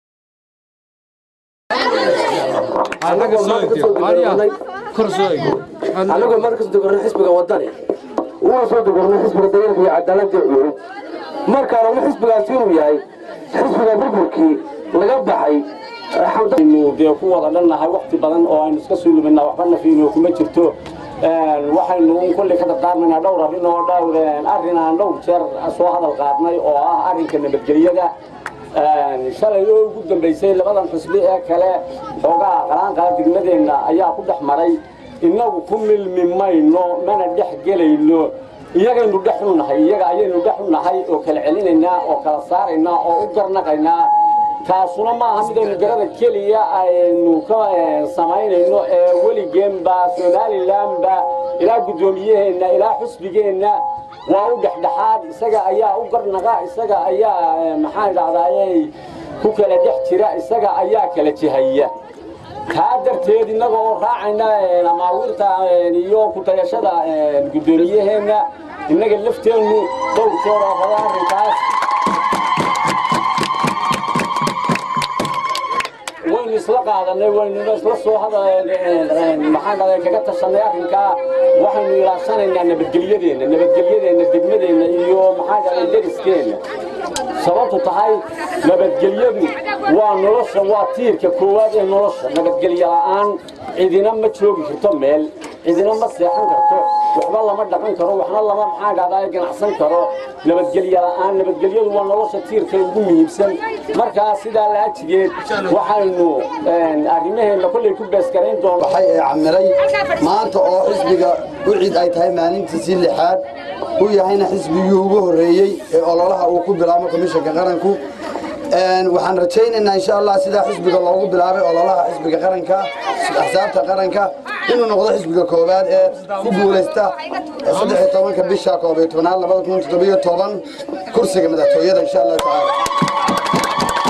anagoo mar kasoo dogornay xisbiga wadani una soo dogornay xisbiga dagaalka iyo cadaaladda cuurud markaan ogna xisbigaasi inuu yahay xisbiga burburkii laga baxay aynu dee ku wada dhannahay waqti badan oo aynu iska suuluminaa waxba nafiino kuma jirto waxaynu un kolley ka dardaarmaynaa dhowr arrin oo dhowr arrin aan dhowr jeer soo hadal qaadnay oo ah arrinka nabadgelyada shalay oo ugu dambaysay labadan xisbi ee kale xoogaa qalaanqala degmadeenna ayaa ku dhex maray innagu ku milmi mayno mana dhex gelayno iyagaynu dhex u nahay iyaga ayaynu dhex u nahay oo kala celinaynaa oo kala saaraynaa oo u garnaqaynaa taasuna maaha midaynu garada keliya aynu ka samaynayno ee weligeenba somalilanba ilaa guddoomiyaheenna ilaa xusbigeenna waa u dhexdhexaad isaga ayaa u garnaqa isaga ayaa maxaan idhahdaayey ku kala dhex jira isaga ayaa kala jihaya kaa darteed innaga oo raacayna amaawiirta iyo kutayashada guddoomiyaheenna innaga lafteennu dhowr jeer oo hore arrinkaas isla qaadanay waynuna isla soo maxaan dhahday kaga tashanay arrinkaa waxaynu ilaashanaynaa nabadgelyadeenna nabadgelyadeenna degmadeenna iyo maxaan dhahday deriskeenna sababtu tahay nabadgelyadu waa nolosha waa tiirka koowaad ee nolosha nabadgelyo la'aan cidina ma joogi karto meel cidina ma seexan karto waxba lama dhaqan karo waxna lama maxaan dhahdaa ganacsan karo nabadgelyo la'aan nabadgelyadu waa nolosha tiirka ugu muhiimsan markaa sidaa laajigeed waxaynu arrimaheenna kollay ku beeskarayn doona waxay ee camiray maanta oo xisbiga ucid ay tahay maalintiisii lixaad uu yahayna xisbigii ugu horreeyey ee ololaha uu ku bilaabo komishanka qaranku waxaan rajaynaynaa insha allah sidaa xisbiga loogu bilaabay ololaha xisbiga qaranka axsaabta qaranka inuu noqdo xisbiga koowaad ee ku guulaysta saddex iyo tobanka bisha koob iyo tobanaad labada kun toddobiyo toban kursiga madaxtooyada insha allahu tacaala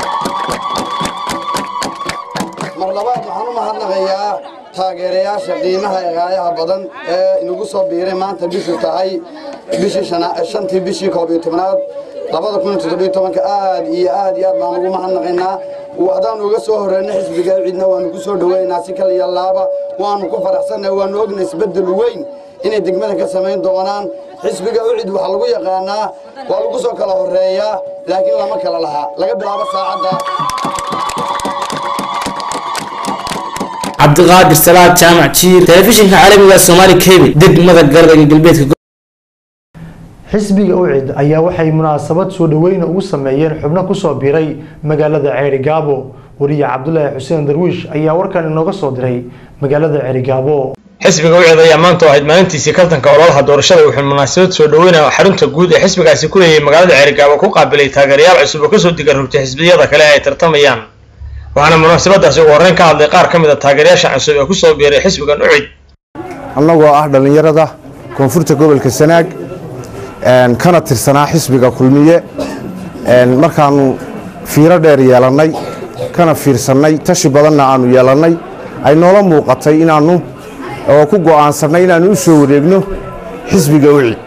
mar labaad waxaan u mahadnaqayaa taageerayaasha qiimaha ee gaayaha badan ee inagu soo biiray maanta bishu tahay bishii shantii bishii koob iyo tobanaad labada kun toddobiyo tobanka aad iyo aad iyo aad baan ugu mahadnaqaynaa haddaan uga soo horreyna xisbiga cidna waanu ku soo dhoweynaynaa si kale iyo laaba waanu ku faraxsannahay waanu ogna isbeddel weyn inay degmada ka samayn doonaan xisbiga ucid waxaa lagu yaqaanaa waa lagu soo kala horreeyaa laakiin lama kala lahaa laga bilaabo saacadda cabdiqaadir salaad jaamac jiir telefishinka caalamiga soomaali cable degmada gardaga galbeedka xisbiga ucid ayaa waxay munaasabad soo dhaweyna ugu sameeyeen xubno kusoo biiray magaalada ceeri gaabo wariye cabdulaahi xuseen darwiish ayaa warkan inooga soo diray magaalada ceeri gaabo xisbiga ucid ayaa maanta ahayd maalintiisii kaltanka ololaha doorashada wuxuu munaasabad soo dhaweynaya xarunta guud ee xisbigaasi ku leeyahay magaalada ceerigaabo ku qaabilay taageerayaal cusub oo kasoo diga rogtay xisbiyada kale ay tartamayaan waxaana munaasabadaasi ugu horreyn ka hadlay qaar ka mid a taageerayaasha cusub ee kusoo biiray xisbigan ucid annagoo ah dhallinyarada koonfurta gobolka sanaag kana tirsanaa xisbiga kulmiye markaannu fiiro dheer yeelannay kana fiirsannay tashi badanna aannu yeelannay ay noola muuqatay inaannu oo ku go'aansannay inaannu u soo wareegno xisbiga ucid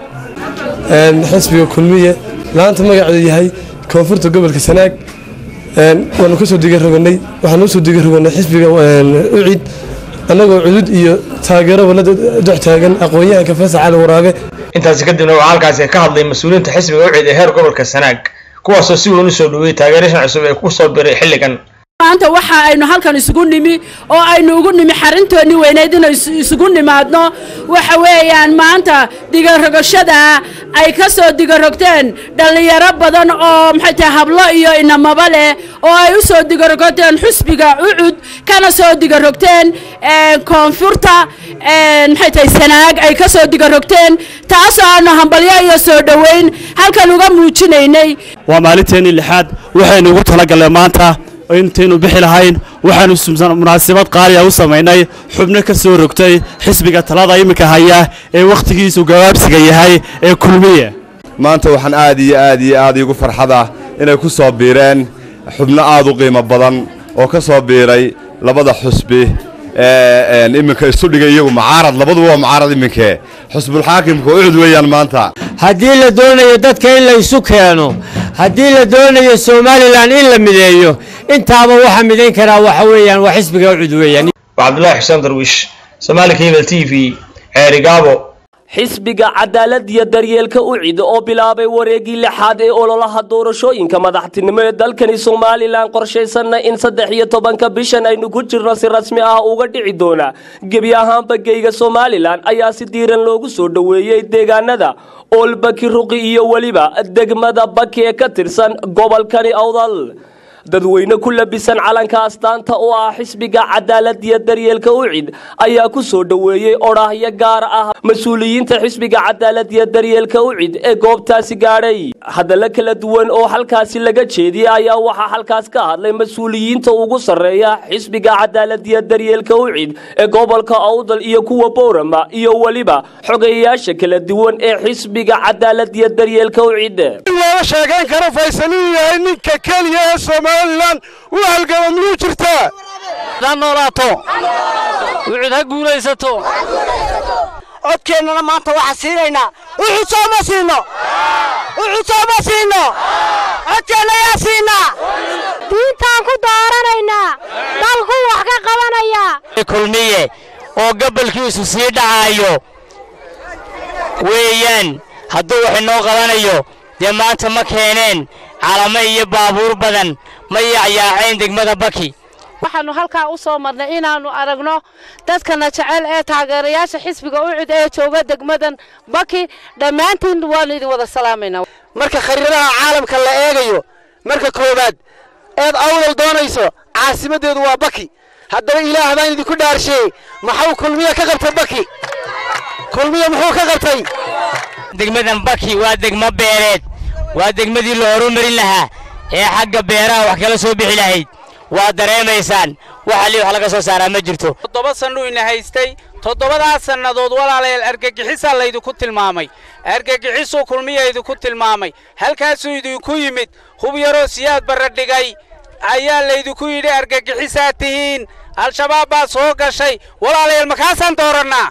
xisbiga kulmiye maanta magaceedu yahay koonfurta gobolka sanaag waanu ka soo digaroganay waxaanu usoo digaroganay xisbiga ucid annagoo cudud iyo taageero walada dox taagan aqoon-yahanka fasax cali waraabe intaasi kadibna waxaa halkaasi ka hadlay mas-uuliyiinta xisbiga ucid ee heer gobolka sanaag kuwaasoo si weyn u soo dhaweeyey taageerashan cusub ee ku soo biray xilligan maanta waxa aynu halkan isugu nimi oo aynu ugu nimi xarintoonni weyneyd inay isugu nimaadno waxa weeyaan maanta digarogashada ay ka soo digarogteen dhallinyaro badan oo maxay tahay hablo iyo inamaba leh oo ay u soo digarogteen xusbiga ucud kana soo digarogteen koonfurta maxay tahay sanaag ay ka soo digarogteen taasoo aanu hambalyo iyo soo dhoweyn halkan uga muujinaynay waa maalinteennii lixaad waxaynu ugu talagalnay maanta intaynu bixi lahayn waxaanu munaasabad qaaliya u samaynay xubno ka soo rogtay xisbiga talada iminka haya ee wakhtigiisu gabaabsiga yahay ee kulmiye maanta waxaan aad iyo aad iyo aad iigu farxada inay ku soo biireen xubno aad u qiimo badan oo ka soo biiray labada xusbi ee iminka isu dhigay iyagu mucaarad labaduba waa mucaarad iminkee xusbulxaakimka ucud weeyaan maanta haddii la doonayo dadka in la isu keeno haddii la doonayo somalilan in la mideeyo intaaba waxa midayn karaa waxa weeyaan waa xisbiga ucud weeyaan waa cabdulaahi xuseen darwiish somaali cable t v ceerigaabo xisbiga cadaalad iyo daryeelka ucid oo bilaabay wareegii lixaad ee ololaha doorashooyinka madaxtinimo ee dalkani somalilan qorshaysanna in saddex iyo tobanka bishan aynu ku jirno si rasmi ah uga dhici doona gebi ahaanba geyga somalilan ayaa si diiran loogu soo dhoweeyey deegaanada oolbaki ruqi iyo weliba degmada baki ee ka tirsan gobolkani awdal dadweyne ku labisan calanka astaanta oo ah xisbiga cadaalad iyo daryeelka ucid ayaa ku soo dhoweeyey odhaahyo gaar ah mas-uuliyiinta xisbiga cadaalad iyo daryeelka ucid ee goobtaasi gaadhay hadallo kala duwan oo halkaasi laga jeediyey ayaa waxaa halkaas ka hadlay mas-uuliyiinta ugu sarreeya xisbiga cadaalad iyo daryeelka ucid ee gobolka awdal iyo kuwa boorama iyo weliba xogeyayaasha kala duwan ee xisbiga cadaalad iyo daryeelka ucid looga sheegayn karo faysal inuu yahay ninka keliya ee somalilan u halgama miyuu jirtaa ha noolaato wucud ha guulaysato codkeennana maanta waxaa siinaynaa wuxuu sooma siino wuxuu sooma siino codkeenna yaa siinaa diintaan ku dooranaynaa dalku wax ka qabanayaa kulmiye oo gabalkiisu sii dhacaayo weeyaan hadduu wax inoo qabanayo dee maanta ma keeneen calamo iyo baabuur badan ma yaacyaaceen degmada baki waxaannu halkaa u soo marnay inaannu aragno dadkana jecel ee taageerayaasha xisbiga ucid ee jooga degmadan baki dhammaantiin waannu idin wada salaamaynaa marka khariiradaha caalamka la eegayo marka koowaad eed awdal doonayso caasimaddeedu waa baki haddaba ilaah baan idinku dhaarsheeyey maxuu kulmiye ka qabtay baki kulmiye muxuu ka qabtay degmadan baki waa degmo beereed waa degmadii la horumarin lahaa ee xagga beeraha wax kala soo bixi lahayd waa dareemaysaan waxa lii wax laga soo saaraa ma jirto toddoba sannuu ina haystay toddobadaas sannadood walaalayaal argagixisaa laydinku tilmaamay argagixisuu kulmiya idinku tilmaamay halkaasuu idinku yimid hub yaroo siyaad barra dhigay ayaa laydinku yidhi argagixisaa tihiin al-shabaab baa soo gashay walaalayaal makaasaan doorannaa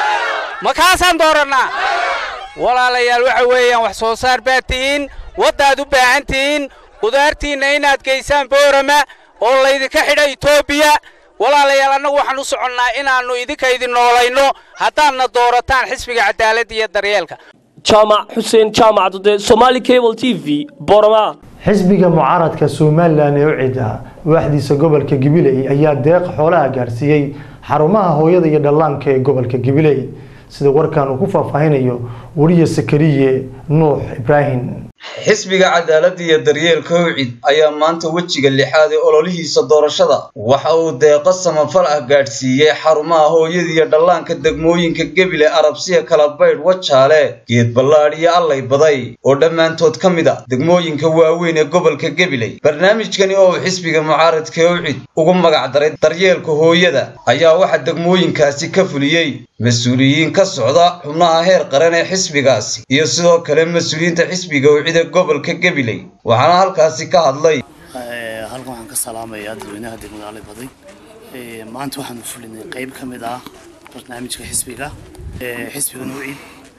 makaasaan doorannaa walaalayaal waxa weeyaan wax soo saar baad tihiin waddaad u baahan tihiin qudaartiinna inaad geysaan boorama oo laydinka xidha etoobiya walaalayaal annagu waxaan u soconnaa inaannu idinka idin noolayno haddaadna doorataan xisbiga cadaaladda iyo daryeelka jaamac xuseen jaamac dude somali cable t v borama xisbiga mucaaradka somalilan ee u cida waaxdiisa gobolka gabiley ayaa deeq xoolaha gaarsiiyey xarumaha hooyada iyo dhallaanka ee gobolka gabiley sida warkan uu ku faahfaahinayo wariye sakariye nuux ibraahim xisbiga cadaaladda iyo daryeelka howcid ayaa maanta wejiga lixaad ee ololihiisa doorashada waxa uu deeqo samafal ah gaadhsiiyey xarumaha hooyada iyo dhallaanka degmooyinka gebile arabsiya kala baydh wajaale geed ballaadh iyo allay baday oo dhammaantood ka mid a degmooyinka waaweyn ee gobolka gebiley barnaamijkani oo uu xisbiga mucaaradka howcid ugu magacdaray daryeelka hooyada ayaa waxaa degmooyinkaasi ka fuliyey mas-uuliyiin ka socda xubnaha heer qaran ee xisbigaasi iyo sidoo kale mas-uuliyiinta xisbiga wicida gobolka gabiley waxaana halkaasi ka hadlay halkan waxaan ka salaamayaa dadweynaha degmada ali baday maanta waxaanu fulinay qayb ka mid ah barnaamijka xisbiga xisbiga nuucid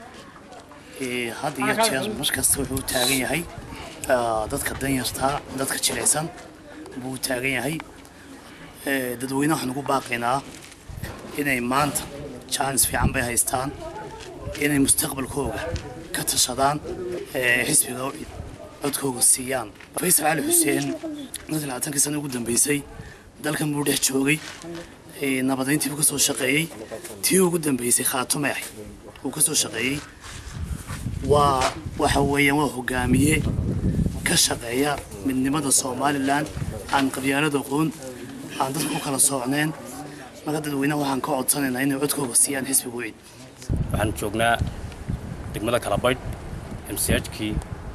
had iyo jeer markasta wuxuu taagan yahay dadka danyarta dadka jilicsan buu taagan yahay dadweynaha waxaan ugu baaqaynaa inay maanta jaanis fiican bay haystaan inay mustaqbalkooga ka tashadaan xisbiga ucid codkooga siiyaan faysal cali xuseen dadka labaatankii sana ugu dambeysay dalkan buu dhex joogay nabadayntii buu ka soo shaqeeyey tii ugu dambeysay khaatume ah uu ka soo shaqeeyey waa waxa weeyaan waa hogaamiye ka shaqeeya midnimada somalilan aan qabyaalada aqoon aan dadka ku kala soocneen marka dadweynaha waxaan ka codsanaynaa inay codkooga siiyaan xisbiga ucid waxaan joognaa degmada kalabaydh mchkii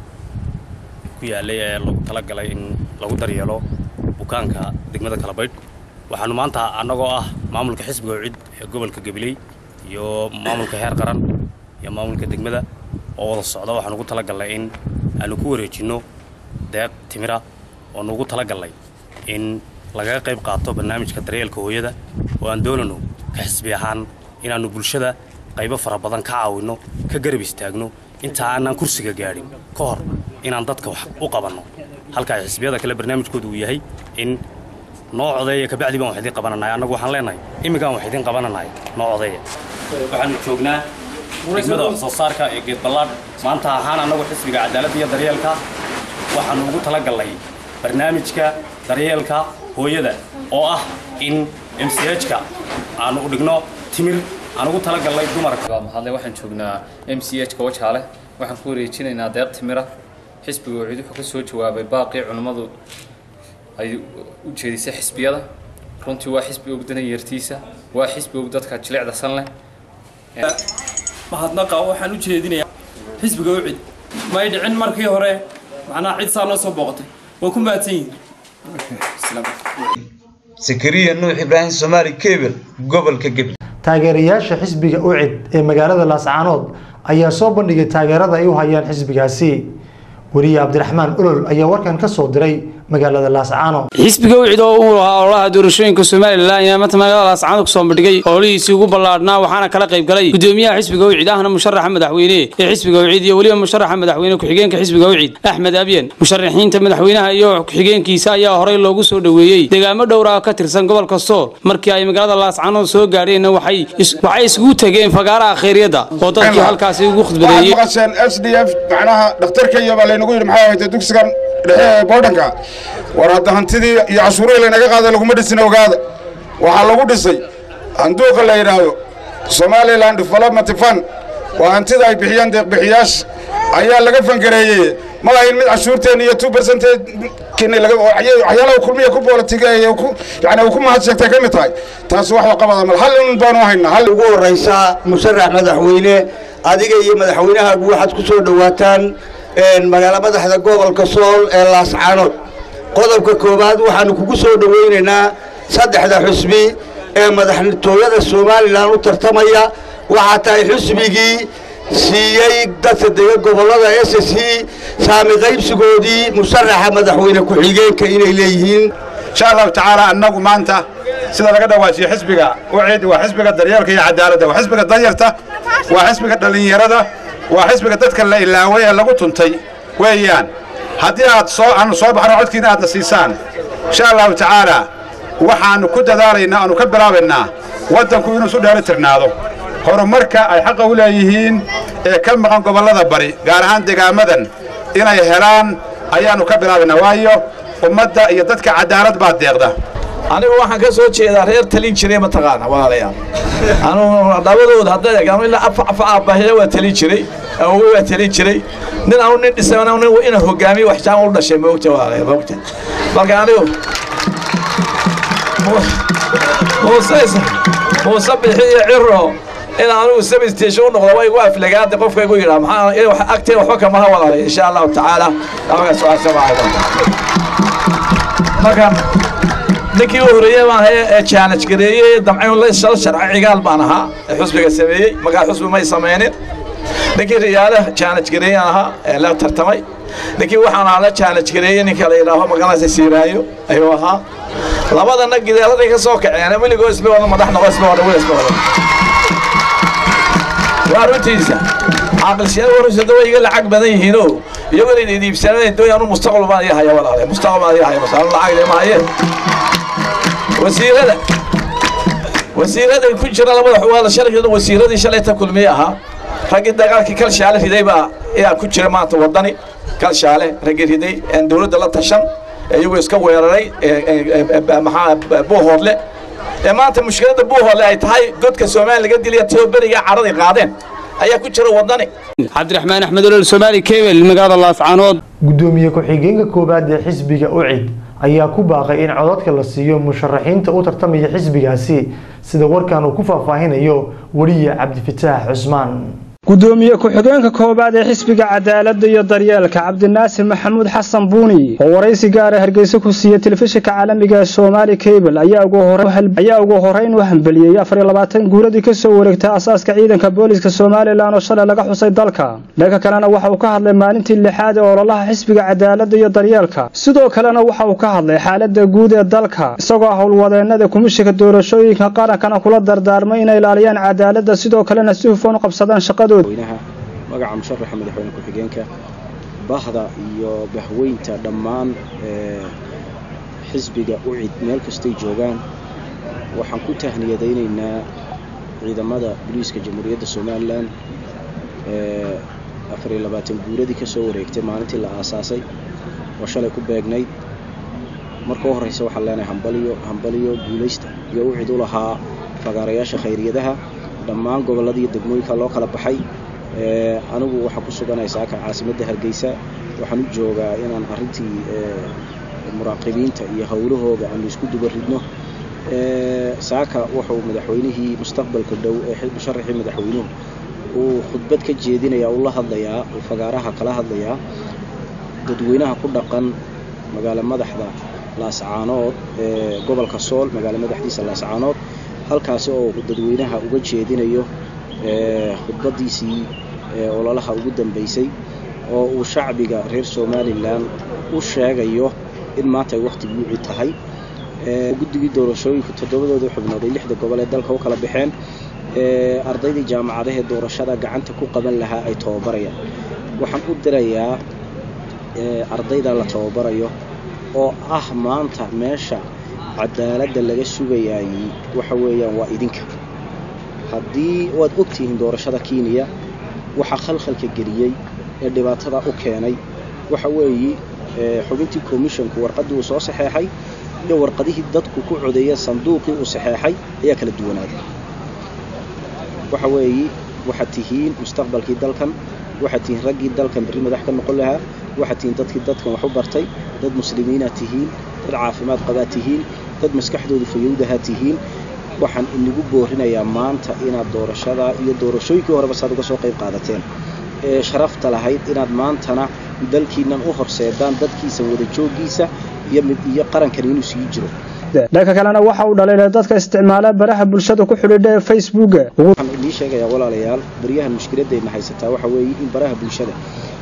ku yaalay ee lagu talagalay in lagu daryeelo bukaanka degmada kalabaydh waxaanu maanta annagoo ah maamulka xisbiga ucid ee gobolka gabiley iyo maamulka heer qaran iyo maamulka degmada oo wada socda waxaan ugu talagalnay in aanu ku wareejinno deeq timira oo nugu talagalnay in lagaga qayb qaato barnaamijka daryeelka hooyada oo aan doonano ka xisbi ahaan inaannu bulshada qaybo fara badan ka caawinno ka garab istaagno inta aanaan kursiga gaadhin ka hor inaan dadka wax u qabanno halka ay xisbiyada kale barnaamijkoodu uu yahay in noo codeeya kabacdi baan wax idiin qabananahay annagu waxaan leenahay imminkaan wax idiin qabananahay noo codeeya waxaanu joognaa degmada wax soo saarka ee geed ballaadh maanta ahaan annagu xisbiga cadaaladda iyo daryeelka waxaanu ugu talagalnay barnaamijka daryeelka hooyada oo ah in m c h-ka aanu u dhigno timir aan ugu talagalnay dumarka mahadle waxaan joognaa m c h-ka wajaale waxaan ku wareejinaynaa deeq timira xisbiga wacid wuxuu ka soo jawaabay baaqii culimmadu ay u jeedisay xisbiyada runtii waa xisbi og danayartiisa waa xisbi og dadka jilicda san leh mahadnaqa waxaan u jeedinayaa xisbiga ucid may dhicin markii hore macnaha cid saa noo soo booqatay waa ku mahadsan yihin sakariya nuux ibraahim somaali kebel gobolka gebil taageerayaasha xisbiga ucid ee magaalada laascaanood ayaa soo bandhigay taageerada ay u hayaan xisbigaasi weriye cabdiraxmaan olol ayaa warkan ka soo diray magaalada laascaano xisbiga wicid oo uu lahaa ololaha doorashooyinka somalilan ayaa maanta magaalada laascaanood kusoo bandhigay ololihiisii ugu ballaadhnaa waxaana kala qayb galay gudoomiyaha xisbiga wicid ahna musharaxa madaxweyne ee xisbiga wicid iyo weliba musharaxa madaxweyne ku-xigeenka xisbiga wicid axmed abyen musharaxiinta madaxweynaha iyo ku-xigeenkiisa ayaa horey loogu soo dhoweeyey deegaamo dhowra oo ka tirsan gobolka sool markii ay magaalada laascaanood soo gaadheenna waxay waxay isugu tegeen fagaaraha khayryadda oo dadkii halkaasi ugu khudbadeeyey maqasheen s d f macnaha dhakhtarka iyo baa laynagu yidhi maxaa haytay dugsigan dhexe ee boodhanka war hadda hantidii iyo cashuurihii laynaga qaaday laguma dhisin ogaada waxaa lagu dhisay handuuqa la yidhaahdo somaliland development fund waa hantida ay bixiyeen deeqbixiyaasha ayaa laga fangareeyey ma ahayn mid cashuurteen iyo two percentage waxyaalaha kulmiya ku boolitigeeye yani uu ku mahad sheegtay ka mid tahay taas wax qabada mal hal un baanu haynaa hal ugu horraysaa musharax madaxweyne adiga iyo madaxweynahaagu waxaad ku soo dhowaataan magaalo madaxda gobolka sool ee laascaanood qodobka koowaad waxaanu kugu soo dhowaynaynaa saddexda xusbi ee madaxtooyada somalilan u tartamaya waxaa tahay xusbigii siiyey dadka dega gobollada s s saami qaybsigoodii musharaxa madaxweyne ku-xigeenka inay leeyihiin insha allahu tacaala annagu maanta sida laga dhawaajiyo xisbiga ucid waa xisbiga daryeelka iyo cadaaladda waa xisbiga danyarta waa xisbiga dhallinyarada waa xisbiga dadka la ilaaway ee lagu tuntay weeyaan haddii aad soo aanu soo baxno codkiina aadna siisaan insha allahu tacaala waxaannu ku dadaalaynaa aanu ka bilaabaynaa waddanku inuu isu dheeli tirnaado horumarka ay xaqa u leeyihiin ee ka maqan gobollada bari gaar ahaan degaamadan inay helaan ayaannu ka bilaabaynaa waayo ummadda iyo dadka cadaalad baa deeqda anigu waxaan ka soo jeedaa reer talin jiray mataqaana walaalayaal anugu labadooda hadday egaan ilaa afa afa aabbahiya waa talin jiray awowe waa talin jiray nin anu nin dhisay nin ina hogaamiyo wax jaan u dhashay moogta walaalayaal moogta marka anigu muuse muuse bixi iyo ciro in anigu service station u noqdo way igu aflagaada qofka igu yidhaa maxaa agtee waxba kamaha walaalay insha allahu tacaala abaga su-aasha marka ninkii u horreeyey baan ahay ee challenge gareeyey damcayn la shal sharci cigaal baan ahaa ee xusbiga sameeyey markaa xusbi may sameynin ninkii riyaale challenge gareeyaan ahaa ee la tartamay ninkii waxaan ahaa la challenge gareeyey ninka la yidhaaho magalaysa siiraayo ayuu ahaa labadana gideeladay ka soo kaceen weligoo isla wada madax noqo isla wada isla wada waa runtiisa caaqilsiyada warusada way iga lacag badan yihiinoo iyagoo inay iibsaneen doon anu mustaqbal baan ii haya walaale mustaqbal baan ii haya masal lacag leh maaye wasiirada wasiirada ku jira labada xuwaada shalay wasiiradii shalay ta kulmiye ahaa raggii dagaalkii kalshaale riday baa ayaa ku jira maanta wadani kalshaale raggii riday aan dowladda la tashan iyagoo iska weeraray maxaa buuhoodle ee maanta mushkiladda buuhoodle ay tahay godka soomaaliya laga dilaya tio beriga caraday qaadeen ayaa ku jira wadani cabdiraxmaan axmed olol soomaali kebel magaalada laascaanood gudoomiye ku-xigeenka koowaad ee xisbiga ucid ayaa ku baaqay in codadka la siiyo musharaxiinta u tartamaya xisbigaasi sida warkan uu ku faahfaahinayo weliye cabdifataax cusmaan gudoomiye ku-xigeenka koowaad ee xisbiga cadaaladda iyo daryeelka cabdinaasir maxamuud xasan buuni oo waraysi gaara hargeysa ku siiyey telefishinka caalamiga ee soomaali cable ayaa ugu horeyn u hambeliyey afariyo labaatan guuradii ka soo wareegtay asaaska ciidanka booliska somalilan oo shalay laga xusay dalka dhanka kalena waxa uu ka hadlay maalintii lixaad ee ololaha xisbiga cadaaladda iyo daryeelka sidoo kalena waxa uu ka hadlay xaaladda guud ee dalka isagoo howlwadeenada kumishinka doorashooyinka qarankana kula dardaarmay inay ilaaliyaan cadaaladda sidoo kalena si hufan u qabsadaan shaqadooda madaxweynaha magaca musharaxa madaxweyne ku-xigeenka bahda iyo bahweynta dhammaan xisbiga ucid meel kastay joogaan waxaan ku tahniyadaynaynaa ciidamada booliiska jamhuuriyadda somalilan afariyo labaatan guuradii ka soo wareegtay maalintii la aasaasay oo shalay ku beegnayd marka u horreysa waxaan leenahay hambaliyo hambaliyo guulaysta iyo ucid u lahaa fagaarayaasha khayriyadaha dhammaan gobolladii degmooyinka loo kala baxay anigu waxaan ku suganay saaka caasimadda hargeysa waxaan u joogaa inaan arrintii muraaqibiinta iyo howlahooda aanu isku duba ridno saaka wuxuu madaxweynihii mustaqbalka dhow ee musharaxii madaxweynuhu uu khudbad ka jeedinayaa uu la hadlayaa uu fagaaraha kala hadlayaa dadweynaha ku dhaqan magaalo madaxda laascaanood ee gobolka sool magaalo madaxdiisa laascaanood halkaasi oo dadweynaha uga jeedinayo khudbaddiisii ololaha ugu dambaysay oo uu shacbiga reer somalilan u sheegayo in maanta ay wakhtigii ucid tahay guddigii doorashooyinku toddobadooda xubnood ay lixda gobol ee dalka u kala baxeen ardaydii jaamacadahee doorashada gacanta ku qaban lahaa ay tababarayaan waxaan u dirayaa ardayda la tababarayo oo ah maanta meesha cadaaladda laga sugayaayey waxa weeyaan waa idinka haddii waad ogtihiin doorashada kenya waxaa khalkhalka geliyey ee dhibaatada u keenay waxa weeye xubintii commissionku warqaddii uu soo saxeexay iyo warqadihii dadku ku codeeya sanduuqii uu saxeexay ayaa kala duwanaaday waxa weeye waxaad tihiin mustaqbalkii dalkan waxaad tihiin raggii dalkan berri madax ka noqon lahaa waxaad tihiin dadkii dadkan wax u bartay dad muslimiinaad tihiin dad caafimaad qabaad tihiin dad maskaxdoodu fayowdahaa tihiin waxaan inagu boorinayaa maanta inaad doorashada iyo doorashooyinkii horeba saad uga soo qayb qaadateen ee sharafta lahayd inaad maantana dalkiinnan u horseedaan dadkiisa wada jooggiisa iyo mid iyo qarankan inuu sii jiro dhanka kalena waxa uu dhaliilay dadka isticmaala baraha bulshada ku xidhiidha ee facebooka waxaan idiin sheegayaa walaalayaal baryahan mushkiladayna haysataa waxa weeye in baraha bulshada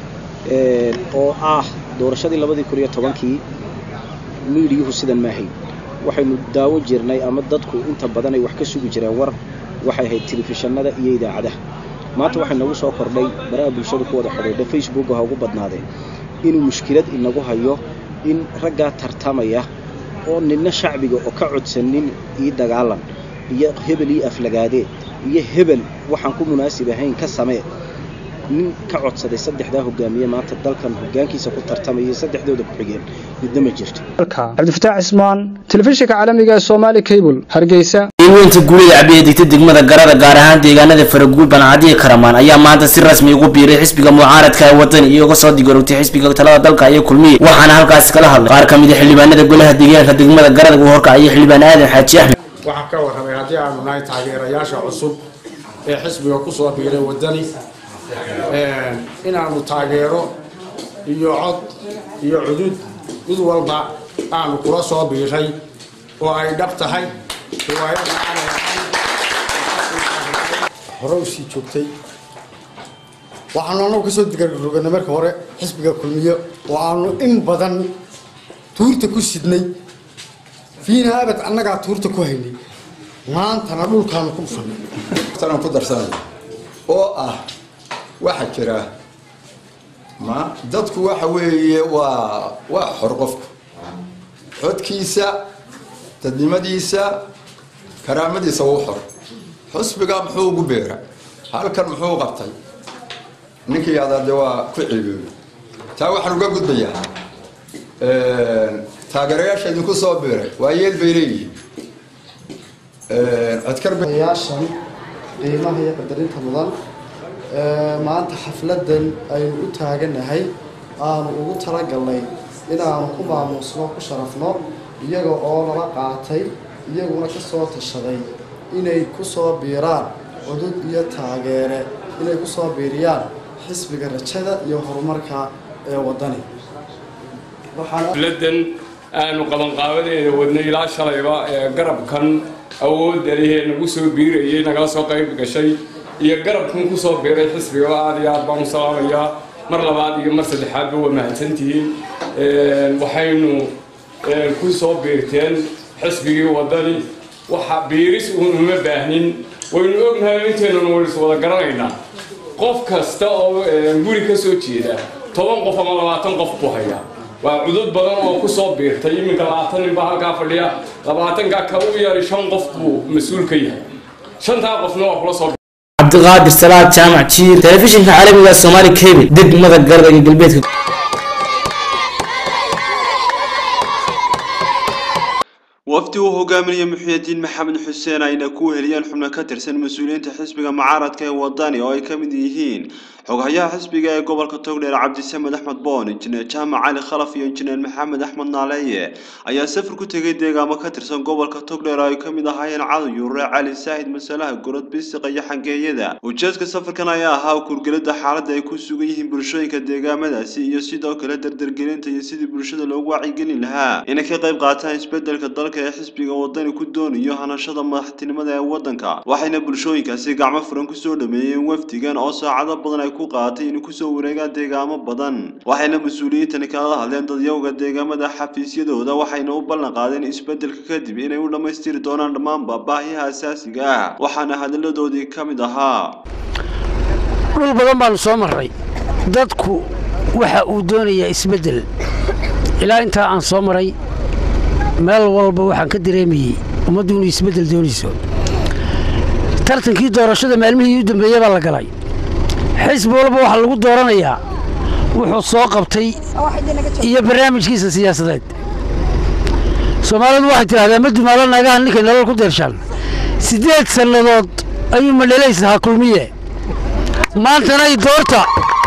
oo ah doorashadii labadii kun iyo tobankii miidiyuhu sidan ma ahayn waxaynu daawan jirnay ama dadku inta badan ay wax ka sugi jireen war waxay ahayd telefishanada iyo idaacadaha maanta waxay nagu soo kordhay baraha bulshada ku wada xidhiidha facebooka ha ugu badnaadeen inuu mushkilad inagu hayo in raggaa tartamaya oo ninna shacbiga oo ka codsanin ii dagaalan iyo hebel ii aflagaadee iyo hebel waxaan ku munaasib ahayn ka samee nin ka codsaday saddexdaa hogaamiye maanta dalkan hogaankiisa ku tartamaya saddexdooda ku xigeen midna ma jirto cabdifataax cismaan telefishinka caalamiga ee soomaali cable hargeysa weynta guulida cabiya digta degmada garada gaar ahaan deegaanada faraguul bancadiya karamaan ayaa maanta si rasmi ugu biiray xisbiga mucaaradka ee wadani iyagoo soo digarogtay xisbiga talada dalka iyo kulmiye waxaana halkaasi kala hadlay qaar ka mid a xildhibaanada golaha deegaanka degmada garada uu horkacaya xildhibaan aadan xaaji axmed waxaan ka warramay haddii aanu nahay taageerayaasha cusub ee xisbiga ku soo biiray wadani inaanu taageero iyo cod iyo cudud mid walba aanu kula soo biiray oo ay dhab tahay riwaayada aanay hore u sii joogtay waxaanu annagu kasoo digarroganay marka hore xisbiga kulmiye oo aanu in badan tuurta ku sidnay fiina abad annagaa tuurta ku haynay maantana dhulkaanu ku dhufanay tanaan ku darsanay oo ah waxaa jira ma dadku waxa weeye waa waa xor qofku codkiisa dadnimadiisa karaamadiisa wuu xor xusbiga muxuu ugu beera halkan muxuu qabtay ninkii adaade waa ku ciibeeyey taa waxaan uga gudbayaa taageerayaasha idinku soo biiray waa yeel bay leeyihiin codkaryaashan qiimaha iyo qadarinta mudan maanta xafladan aynu u taaganahay aanu ugu talagalnay inaanu ku maamuusno ku sharafno iyaga oo lala qaatay iyaguna ka soo tashaday inay ku soo biiraan cudud iyo taageere inay ku soo biiriyaan xisbiga rajada iyo horumarka ee waddani xafladan aanu qabanqaabadeeda wadnay ilaa shalayba ee garabkan awoodda lehee nagu soo biirayay nagala soo qayb gashay iyo garabkan ku soo biiray xisbiga aad iyo aad baan u salaamayaa mar labaad iyo mar saddexaadba waa mahadsantihiin waxaynu ku soo biirteen xisbigii waddani waxa biiris uun uma baahnin waynu ognahay inteennanu waynu is wada garanaynaa qof kasta oo guri ka soo jeeda toban qof ama labaatan qof buu hayaa waa cudud badan oo ku soo biirtay iminka labaatan nin baa halkaa fadhiya labaatankaa ka u yari shan qof buu mas-uul ka yahay shantaa qofna waa kula soo cabdiqaadir salaad jaamac jiir telefishinka caalamiga soomaali cable degmada garada iyo galbeedka wafdi uu hogaaminaya muxyidiin maxamed xuseen ayna ku heliyeen xubno ka tirsan mas-uuliyiinta xisbiga mucaaradka ee wadani oo ay ka mid yihiin xoghayaha xisbiga ee gobolka togdheer cabdisamed axmed boon injineer jaamac cali khalaf iyo injineer maxamed axmed naaleeye ayaa safar ku tegay deegaamo ka tirsan gobolka togdheer oo ay ka mid ahaayeen cadan yuure cali saahid masalaha gorod bisiqa iyo xangeeyada ujeedka safarkan ayaa ahaa kurgelada xaaladda ay ku sugan yihiin bulshooyinka deegaamadaasi iyo sidoo kale dardargelinta iyo sidii bulshada loogu wacyigelin lahaa inay ka qayb qaataan isbedelka dalka ee xisbiga wadani ku doonayo hanashada madaxtinimada ee waddanka waxayna bulshooyinkaasi gacmo furan kusoo dhameeyeen wafdigan oo saacado badan ay ku qaadatay inay kusoo wareegaan deegaamo badan waxayna mas-uuliyiintani kala hadleen dadyowga deegaamada xafiisyadooda waxayna u ballan qaadeen isbeddelka kadib inay u dhammaystiri doonaan dhammaanba baahiyaha asaasiga ah waxaana hadalladoodii ka mid ahaa dhul badan baanu soo marray dadku waxa uu doonayaa isbeddel ilaa intaa aan soo maray meel walba waxaan ka dareemayey ummaddu inuu isbeddel doonayso tartankii doorashada maalmihii u dambeeye baa la galay xisbi walba waxaa lagu dooranayaa wuxuu soo qabtay iyo barnaamijkiisa siyaasadeed soomaalidu waxay tidhahdaa ma dumaalo naagaha ninkay nolol ku deershaan siddeed sannadood ayuu madhalaysahaa kulmiye maantana i doorta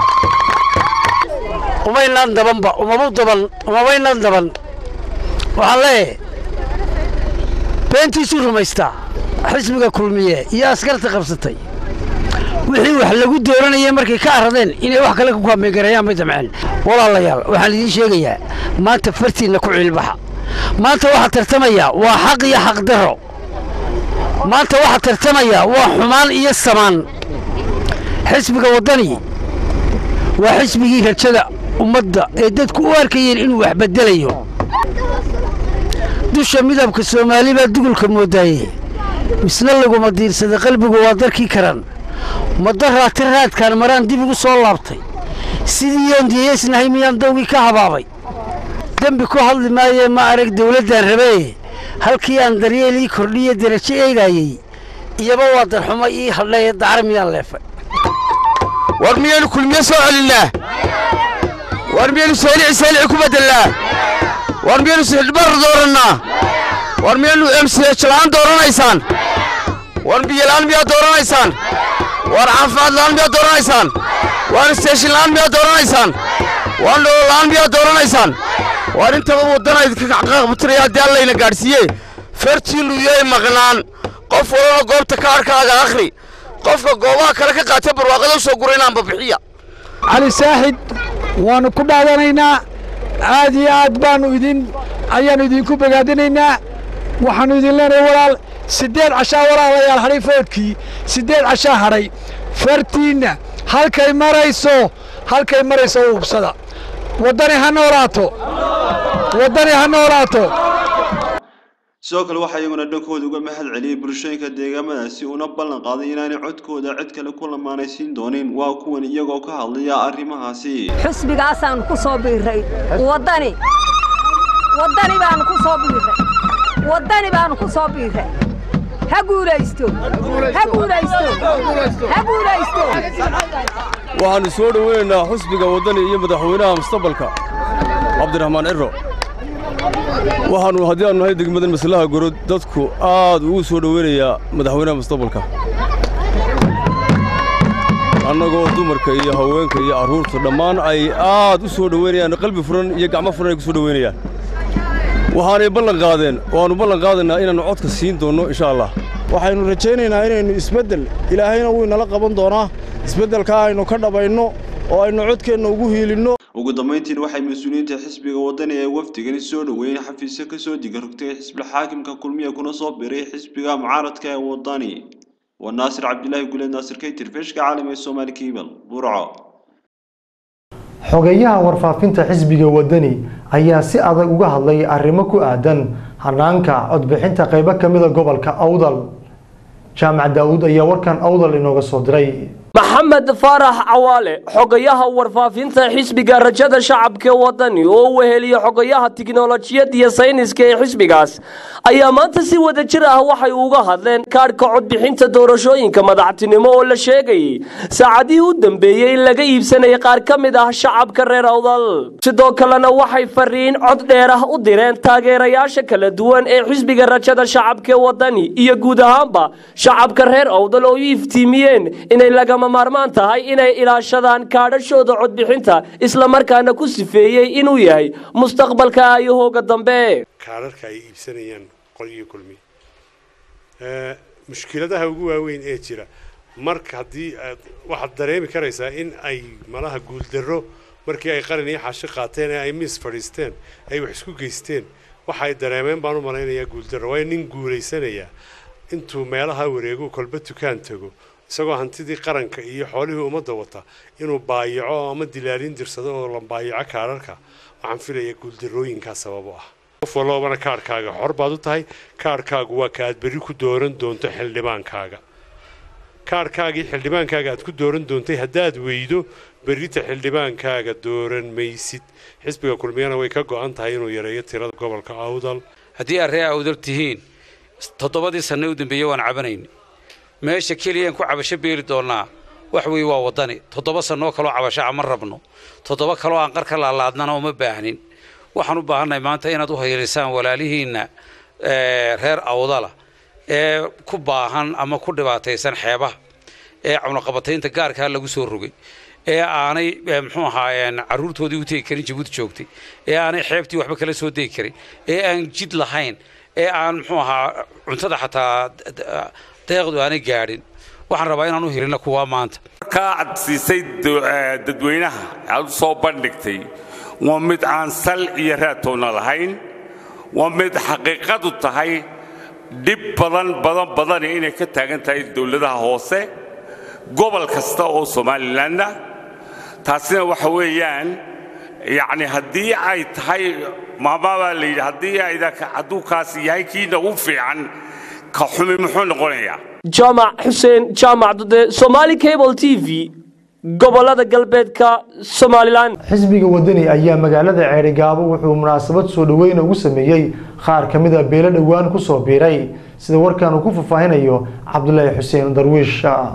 umaynaan dabanba umabu daban umabaynaan daban waxaan leeyahay beentiisuu rumaystaa xisbiga kulmiye iyo askarta qabsatay wixii wax lagu dooranayay markay ka arradeen inay wax kale ku kaameegarayaan bay damceen walaalayaal waxaan idiin sheegayaa maanta fartiinna ku ciilbaxa maanta waxaa tartamaya waa xaq iyo xaqdarro maanta waxaa tartamaya waa xumaan iyo samaan xisbiga waddani waa xisbigii rajada ummadda ee dadku u arkayeen inuu wax beddelayo dusha midabka soomaali baa dugulka moodaaye misna laguma diirsada qalbigu waa darkii karan madaraati raadkaan maraan dib igu soo laabtay sidii yoon diyeysnahay miyaan dawgii ka habaabay dembi ku hadli maayee ma arag dawladdaan rabee halkii aan daryeel ii kordhiye derajo eegaayey iyaba waa darxumo ii hadhaye dacar miyaan leefay war miyaynu kulmiye soo celinnaa war miyaynu saalici saalici ku bedelnaa war miyaynu sixdhbar doorannaa war miyaynu emsiyajla'aan dooranaysaan war biyola'aan miyaad dooranaysaan war caafimaad la'aan miyaad dooranaysaan war isteeshin la'aan miyaad dooranaysaan war nolola'aan miyaad dooranaysaan war intaba waddana idinka qaqbutiraya haddii allayna gaadhsiiye fartiinnu yay maqnaan qof walana goobta kaadhkaaga akhri qofka goobaha kale ka qaatay barwaaqada u soo guraynaanba bixiya cali saaxid waannu ku dhaadanaynaa aad iyo aad baannu idin ayaannu idinku bogaadinaynaa waxaannu idin leenahay walaal siddeed cashaa walaalayaal hadhay foodkii siddeed cashaa hadhay fartiinna halkay marayso halkay marayso u hubsada waddani ha noolaato waddani ha noolaato sidoo kale waxaa iyaguna dhankooda uga mahad celiyey bulshooyinka deegaamadaasi una ballan qaaday inaanay codkooda cid kale ku lamaanaysiin doonin waa kuwan iyagoo ka hadlaya arrimahaasi xusbigaasaannu ku soo biirray waddani waddani baannu ku soo biirray waddani baannu ku soo biirray ha guulaysto ha guulaysto ha guulaysto waxaannu soo dhoweynaynaa xusbiga waddani iyo madaxweynaha mustaqbalka cabdiraxmaan ciro waxaannu haddii aanu nahay degmadan maslaha gorod dadku aad ugu soo dhoweynayaa madaxweynaha mustaqbalka annagoo dumarka iyo haweenka iyo carruurta dhammaan ay aad u soo dhoweynayaan qalbi furan iyo gacmo furan ay ku soo dhoweynayaan waxaanay ballan qaadeen waannu ballan qaadaynaa inaannu codka siin doonno insha allah waxaynu rajaynaynaa inaynu isbeddel ilaahayna wuu inala qaban doonaa isbeddelkaa aynu ka dhabayno oo aynu codkeenna ugu hiilinno ugu dambayntiina waxay mas-uuliyiinta xisbiga waddani ee wafdigani soo dhoweeyeen xafiisyo ka soo digarogtay xisbil xaakimka kulmiya kuna soo biray xisbiga mucaaradka ee waddani waa naasir cabdilaahi guleed naasir kaytir feeshka caalami ee soomaali kiibal burco xogeyaha warfaafinta xisbiga waddani ayaa si adag uga hadlay arrimo ku aadan hanaanka codbixinta qaybo ka mida gobolka awdal jaamac daa'uud ayaa warkan awdal inooga soo diray maxamed faarax cawaale xogayaha warfaafinta xisbiga rajada shacabka wadani oo u weheliya xogayaha tiknolojiyad iyo sayniska ee xisbigaas ayaa maanta si wada jir ah waxay uga hadleen kaadhka codbixinta doorashooyinka madaxtinimo oo la sheegayay saacadihii u dambeeyey in laga iibsanayay qaar ka mid ah shacabka reer awdal sidoo kalena waxay fariin cod dheer ah u direen taageerayaasha kala duwan ee xisbiga rajada shacabka wadani iyo guud ahaanba shacabka reer awdal oo u iftiimiyeen inay lagama maarmaan tahay inay ilaashadaan kaadhashooda codbixinta islamarkaana ku sifeeyey inuu yahay mustaqbalka ayahooga dambe kaadharka ay iibsanayaan qolyo kulmi mushkiladaha ugu waaweyn ee jira marka haddii aad waxaad dareemi karaysaa in ay malaha guuldarro markii ay qalin iyo xashi qaateen ee ay miis fadhiisteen ay wax isku geysteen waxay dareemeen baan u malaynayaa guuldarro waayo nin guulaysanaya intuu meelaha wareego kolba dukaan tago isagoo hantidii qaranka iyo xoolihii ummadda wata inuu baayaco ama dilaalin dirsado oo la baayaco kaadharka waxaan filayaa guuldarrooyinkaa sabab u ah qof walloobana kaadhkaaga xor baad u tahay kaadhkaagu waa ka aad berri ku dooran doonto xildhibaankaaga kaadhkaagii xildhibaankaaga aad ku dooran doontay haddaad weydo berrita xildhibaankaaga dooran maysid xisbiga kulmiyana way ka go'an tahay inuu yareeyo tirada gobolka awdal haddii aad ree awdal tihiin toddobadii sanne u dambeeyey waan cabanayn meesha keliyaan ku cabasho beeli doonnaa wax weeye waa waddani toddoba sannoo kaloo cabasho ama rabno toddoba kaloo aan qarka laalaadnana uma baahnin waxaan u baahannahay maanta inaad u hayrisaan walaalihiinna reer awdala ee ku baahan ama ku dhibaataysan xeebaha ee cunaqabataynta gaarkaa lagu soo rogay ee aanay muxuu ahaa carruurtoodii u tegi karin jabuuti joogtay ee aanay xeebtii waxba kala soo degi karin ee aan jid lahayn ee aan muxuu ahaa cuntada xataa deeqdu aanay gaadhin waxaan rabaa inaan u helina kuwaa maanta markaa aad siisay dadweynaha aad u soo bandhigtay waa mid aan sal iyo raatoona lahayn waa mid xaqiiqadu tahay dhib badan badan badani inay ka taagan tahay dowladaha hoose gobol kasta oo somalilanna taasina waxa weeyaan yacni haddii ay tahay maamaabaa la yidhi haddii ayda hadduu kaasi yahay kiina u fiican ka xumi muxuu noqonayaa jaamac xuseen jaamac dade somaali cable t v gobolada galbeedka somalilan xisbiga wadani ayaa magaalada ceerigaabo wuxuu munaasabad soo dhaweyna ugu sameeyey qaar ka mid a beelo dhowaan kusoo biiray sida warkan uu ku faahfaahinayo cabdulaahi xuseen darwiish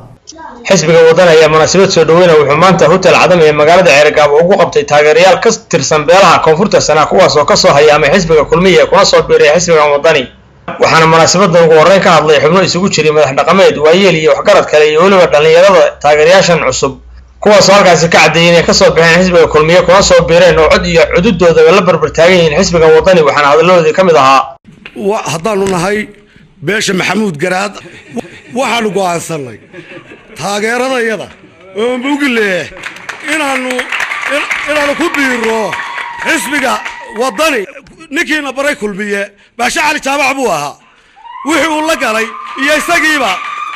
xisbiga waddan ayaa munaasabad soo dhaweyna wuxuu maanta hotel cadam ee magaalada ceerigaabo ugu qabtay taageerayaal ka tirsan beelaha koonfurta sanaa kuwaas oo kasoo hayaamay xisbiga kulmiya ee kuna soo biiray xisbigan wadani waxaana munaasabadan ugu horreyn ka hadlay xubno isugu jiray madax dhaqameed waayeel iyo waxgarad kale iyo weliba dhallinyarada taageerayaashan cusub kuwaasoo halkaasi ka caddeeyey inay kasoo baxeen xisbiga kulmiye kuna soo biireen oo cod iyo cududoodaba la barbar taagan yihiin xisbigan wadani waxaana hadalladoodii ka mid ahaa haddaanu nahay beesha maxamuud garaad waxaanu go'aansannay taageeradayada oo mugile inaanu inaanu ku biiro xisbiga wadani ninkiina baray kulmiye baashe cali jaabac buu ahaa wixii uu la galay iyo isagiiba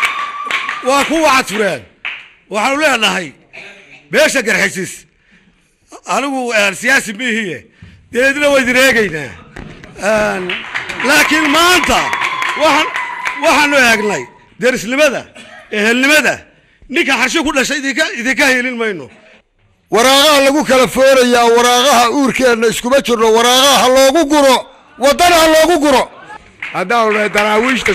waa ku wacad fureen waxaanu leenahay beesha garxisis anigu siyaasi mihiye deedna waa idin eegaynaa laakiin maanta waxaan waxaanu eegnay derisnimada ehelnimada ninka xarsho ku dhashay idinka idinka helin mayno waraaqaha lagu kala foorayaa waraaqaha uurkeenna iskuma jirno waraaqaha ha loogu guro waddana ha loogu guro haddaanu nahay daraawiishta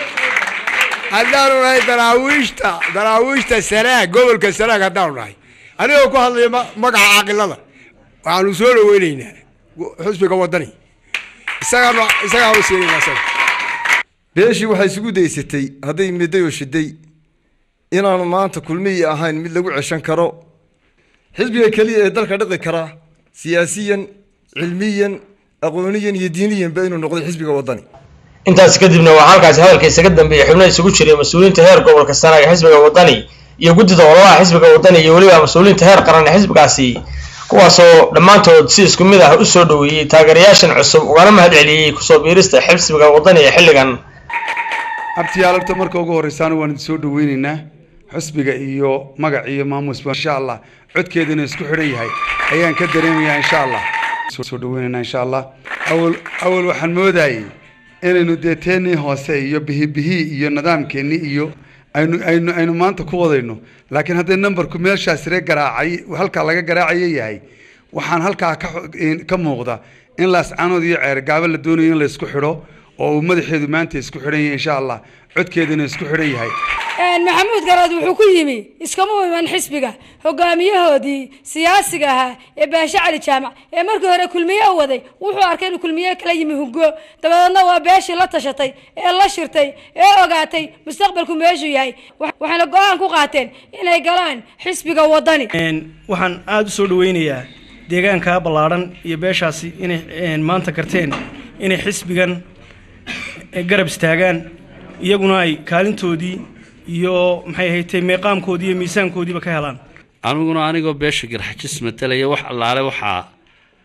haddaanu nahay daraawiishta daraawiishta sanaag gobolka sanaag haddaanu nahay anigoo ku hadlaya magaca caaqilada waxaanu soo dhaweynaynaa xusbiga waddani isagaanu isagaanu siinayna isaga beeshii waxay isugu daysatay hadday midday oo shiday inaanu maanta kulmihii ahayn mid lagu ceshan karo xisbiga keliya ee dalka dhiqi kara siyaasiyan cilmiyan aqooniyan iyo diiniyanba inuu noqday xisbiga waddani intaas kadibna waxaa halkaasi hadalka isaga dambeeyey xubno isugu jiray mas-uuliyiinta heer gobolka sanaag ee xisbiga waddani iyo guddida ololaha xisbiga waddani iyo weliba mas-uuliyiinta heer qaran ee xisbigaasi kuwaasoo dhammaantood si isku mid ah u soo dhoweeyey taageerayaashan cusub ugana mahad celiyey kusoo biirista xisbiga waddani ee xilligan abtiyaalarta marka ugu horreysaana waan idin soo dhaweynaynaa xusbiga iyo magac iyo maamusba insha allah codkeedana isku xidhan yahay ayaan ka dareemayaa insha allah soo dhaweynaynaa insha allah awal awal waxaan moodayay inaynu dee teennii hoose iyo bihibihii iyo nidaamkeennii iyo aynu aynu aynu maanta ku wadayno laakiin hadday numberku meeshaas ree garaacay halkaa laga garaacayo yahay waxaan halkaa ka ka muuqda in laascaanood iyo ceergaabo la doonayo in la isku xidho oo uu madaxeedu maanta isku xidhan yahay insha allah codkeedana isku xidhan yahay maxamuud garaad wuxuu ku yimi iskama iman xisbiga hogaamiyahoodii siyaasiga ahaa ee baashe cali jaamac ee markii hore kulmiye u waday wuxuu arkay inuu kulmiye kala yimi hugo dabadeedna waa beeshii la tashatay ee la shirtay ee ogaatay mustaqbalku meeshuu yahay waxayna go-aan ku qaateen inay galaan xisbiga waddani waxaan aada u soo dhaweynayaa deegaanka ballaadhan iyo beeshaasi inay maanta karteen inay xisbigan garab istaagaan iyaguna ay kaalintoodii iyo maxay ahaydee meeqaamkoodii iyo miisaankoodiiba ka helaan aniguna anigoo beesha garxajis matalaya wax allaale waxaa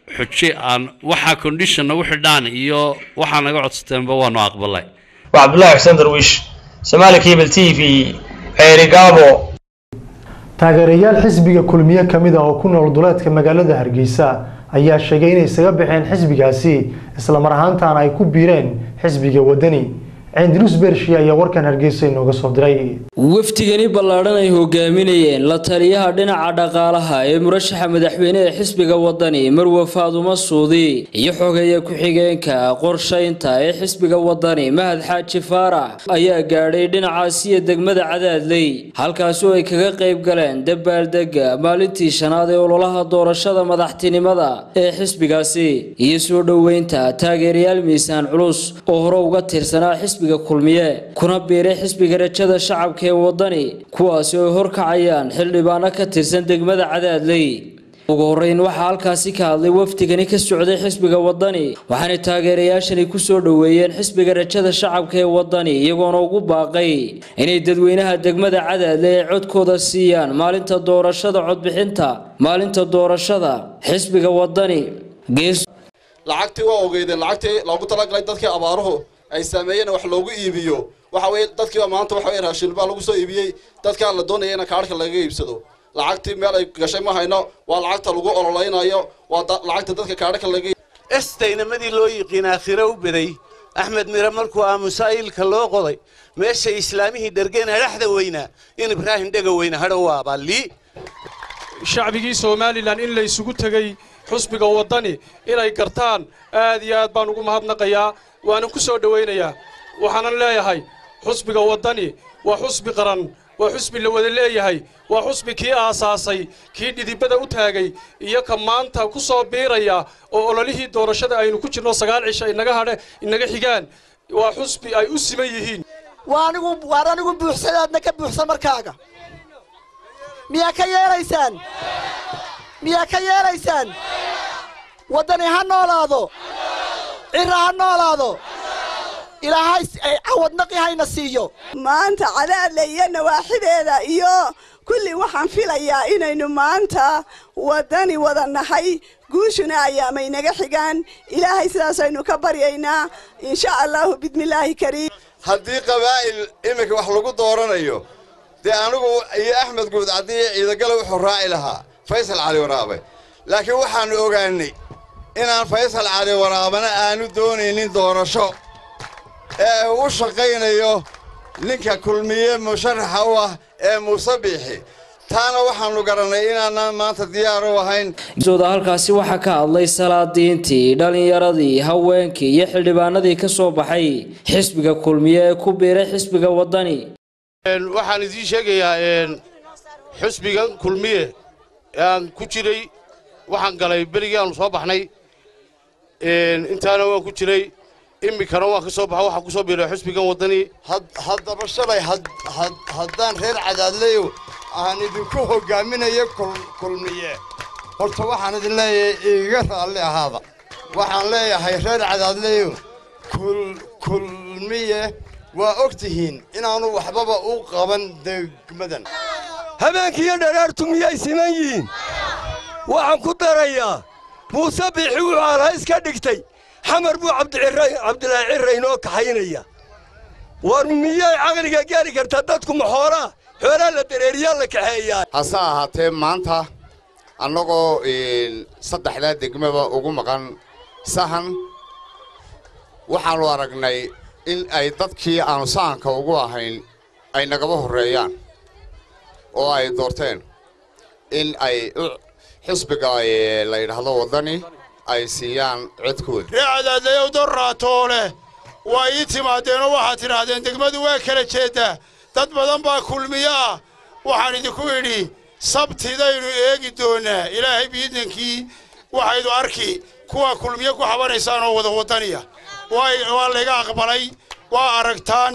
xuji aan waxaa condition nagu xidhaan iyo waxaa naga codsateenba waanu aqbalay waa cabdullaahi xuseen darwiish somaali cable t v ceeri gaabo taageerayaal xisbiga kulmiye ka mid ah oo ku nool duleedka magaalada hargeysa ayaa sheegay inay isaga baxeen xisbigaasi islamar ahaantaana ay ku biireen xisbiga wadani cindinus bershi ayaa warkan hargeysa inooga soo diray wafdigani ballaadhan ay hogaaminayeen la taliyaha dhinaca dhaqaalaha ee murashaxa madaxweyne ee xisbiga wadani marwe faadumo suudi iyo xogeeya ku-xigeenka qorshaynta ee xisbiga wadani mahad xaaji faarax ayaa gaadhay dhinacaasiya degmada cadaadley halkaasi oo ay kaga qayb galeen dabaaldega maalintii shanaad ee ololaha doorashada madaxtinimada ee xisbigaasi iyo soo dhoweynta taageerayaal miisaan culus oo hore uga tirsanaa xisbiga kulmiye kuna biiray xisbiga rajada shacabka ee wadani kuwaasi oo ay horkacayaan xildhibaano ka tirsan degmada cadaadley ugu horeyn waxaa halkaasi ka hadlay wafdigani ka socday xisbiga wadani waxaana taageerayaashani ku soo dhoweeyeen xisbiga rajada shacabka ee wadani iyagoona ugu baaqay inay dadweynaha degmada cadaadle ay codkooda siiyaan maalinta doorashada codbixinta maalinta doorashada xisbiga wadani gees lacagtii waa ogeydeen lacagtii loogu talagalay dadkii abaaruhu ay saameeyeen wax loogu iibiyo waxa weye dadkiiba maanta waxa weye raashin baa lagu soo iibiyey dadkaa la doonaya in kaadhka laga iibsado lacagtii meel ay gashay ma hayno waa lacagta lagu ololeynayo waa lacagta dadka kaadhka laga estaynamadii loo yiqiin aakhire u beday axmed mire markuu aamusaa'ilka loo qoday meeshay islaamihii dhergeen hadhaxda weynaa in ibraahim dhega weyne hadhow waabaa lii shacbigii somalilan in la isugu tegey xusbiga waddani inay gartaan aad iyo aad baan ugu mahadnaqayaa waanan ku soo dhowaynayaa waxaanan leeyahay xusbiga waddani waa xusbi qaran waa xusbi la wada leeyahay waa xusbi kii aasaasay kii dhidibada u taagay iyo ka maanta ku soo biiraya oo ololihii doorashada aynu ku jirno sagaal cisha inaga hadhe inaga xigaan waa xusbi ay u siman yihiin waa anigu waar anigu buuxsadaadna ka buuxsan markaaga miyaa ka yeelaysaan miyaa ka yeelaysaan waddani ha noolaado cira ha noolaado ilaahay cawadnaqi hayna siiyo maanta cadaadle iyo nawaaxideeda iyo kulli waxaan filayaa inaynu maanta waddani wada nahay guushuna ayaamay naga xigaan ilaahay sidaasaynu ka baryaynaa insha allahu bismillaahi kariim haddii qabaa'il iminka wax lagu dooranayo dee anigu iyo axmed guud caddii ciidagale wuxuu raaci lahaa faysal cali waraabe laakiin waxaannu ogaannay inaan faysal cali waraabana aanu doonaynin doorasho ee uu u shaqaynayo ninka kulmiye musharaxa u ah ee muuse biixi taana waxaannu garannay inaanaan maanta diyaar u ahayn sooda halkaasi waxaa ka hadlay salaadiintii dhallinyaradii haweenkii iyo xildhibaanadii ka soo baxay xisbiga kulmiye ee ku biiray xisbiga waddani waxaan idiin sheegayaa xusbigan kulmiye ee aan ku jiray waxaan galay berigii aanu soo baxnay intaana waan ku jiray iminkana waan ka soo baxa waxaan ku soo biiray xusbigan waddani haddaba shalay haddaan reer cadaadleyo aan idinku hoggaaminayo kulmiye horta waxaan idin leeyahay iiga raalli ahaada waxaan leeyahay reer cadaadleyo kulmiye waa og tihiin inaanu waxbaba u qaban degmadan habeenkiiyo dharaartu miyay siman yihiin waxaan ku darayaa muuse biixi wuxuu alhays ka dhigtay xamar buu cabdilaahi cirra inoo kaxaynaya war miyay caqliga gaari kartaa dadku maxoolaa xoolaa la dareeriyaa la kaxeeyaa hase ahaatee maanta annagoo saddexdaa degmaba ugu maqan sahan waxaannu aragnay in ay dadkii aanu sahanka ugu ahayn ay nagaba horreeyaan oo ay doorteen in ay xisbiga la yidhaahdo waddani ay siiyaan codkooda ree cadaadlayow dorraatoo leh waa ii timaadeenoo waxaad tidhaahdeen degmadu waa kala jeeddaa dad badan baa kulmiyo ah waxaan idinku idhi sabtidaynu eegi doonnaa ilaahay biidnankii waxaydu arki kuwa kulmiyo ku xabanaysaan oo wada waddaniya waa layga aqbalay waa aragtaan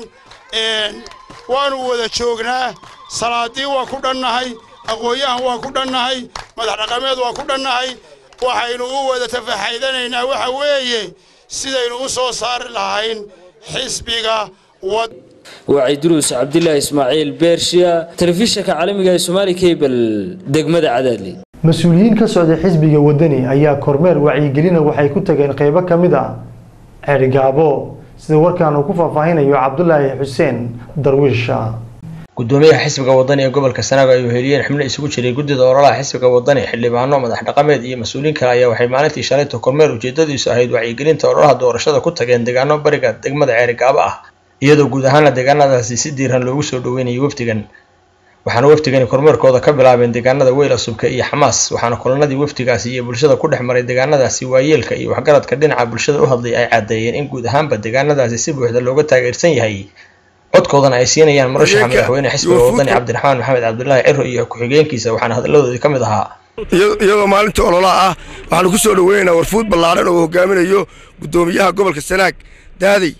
waannu wada joognaa salaadii waa ku dhannahay aqoon-yahan waa ku dhannahay madax dhaqameed waa ku dhannahay waxaynu u wada tafaxaydanaynaa waxa weeye sidaynu u soo saari lahayn xisbiga wad waciduruus cabdilaahi ismaaciil beershiya telefishinka caalamiga ee somaali cable degmada cadaadli mas-uuliyiin ka socday xisbiga wadani ayaa kormeer wacyigelina waxay ku tageen qeybo ka mid a ceerigaabo sida warkaan uu ku faahfaahinayo cabdulaahi xuseen darwiisha gudoomiyaha xisbiga wadani ee gobolka sanaago ay weheliyeen xubno isugu jiray guddida ololaha xisbiga wadani xildhibaano madax dhaqameed iyo mas-uuliin kale ayaa waxay maalintii shalayta kormeer ujeedadiisu ahayd wacyigelinta ololaha doorashada ku tageen deegaano bariga degmada ceerigaabo ah iyadoo guud ahaana deegaanadaasi si diiran loogu soo dhaweynayay wafdigan waxaana wafdigani kormeerkooda ka bilaabeen deegaanada weyla subka iyo xamaas waxaana kulanadii wafdigaasi iyo bulshada ku dhex maray deegaanadaasi waayeelka iyo waxgaradka dhinaca bulshada u hadlay ay caddeeyeen in guud ahaanba deegaanadaasi si buuxda looga taageersan yahay codkoodana ay siinayaan murashaxa madaxweyne xisbiga wadani cabdiraxmaan maxamed cabdulaahi ciro iyo ku-xigeenkiisa waxaana hadaladoodii ka mid ahaa iyagoo maalinta ololaha ah waxaanu ku soo dhaweynaynaa warfuud ballaaran oo hogaaminayo guddoomiyaha gobolka sanaag daadey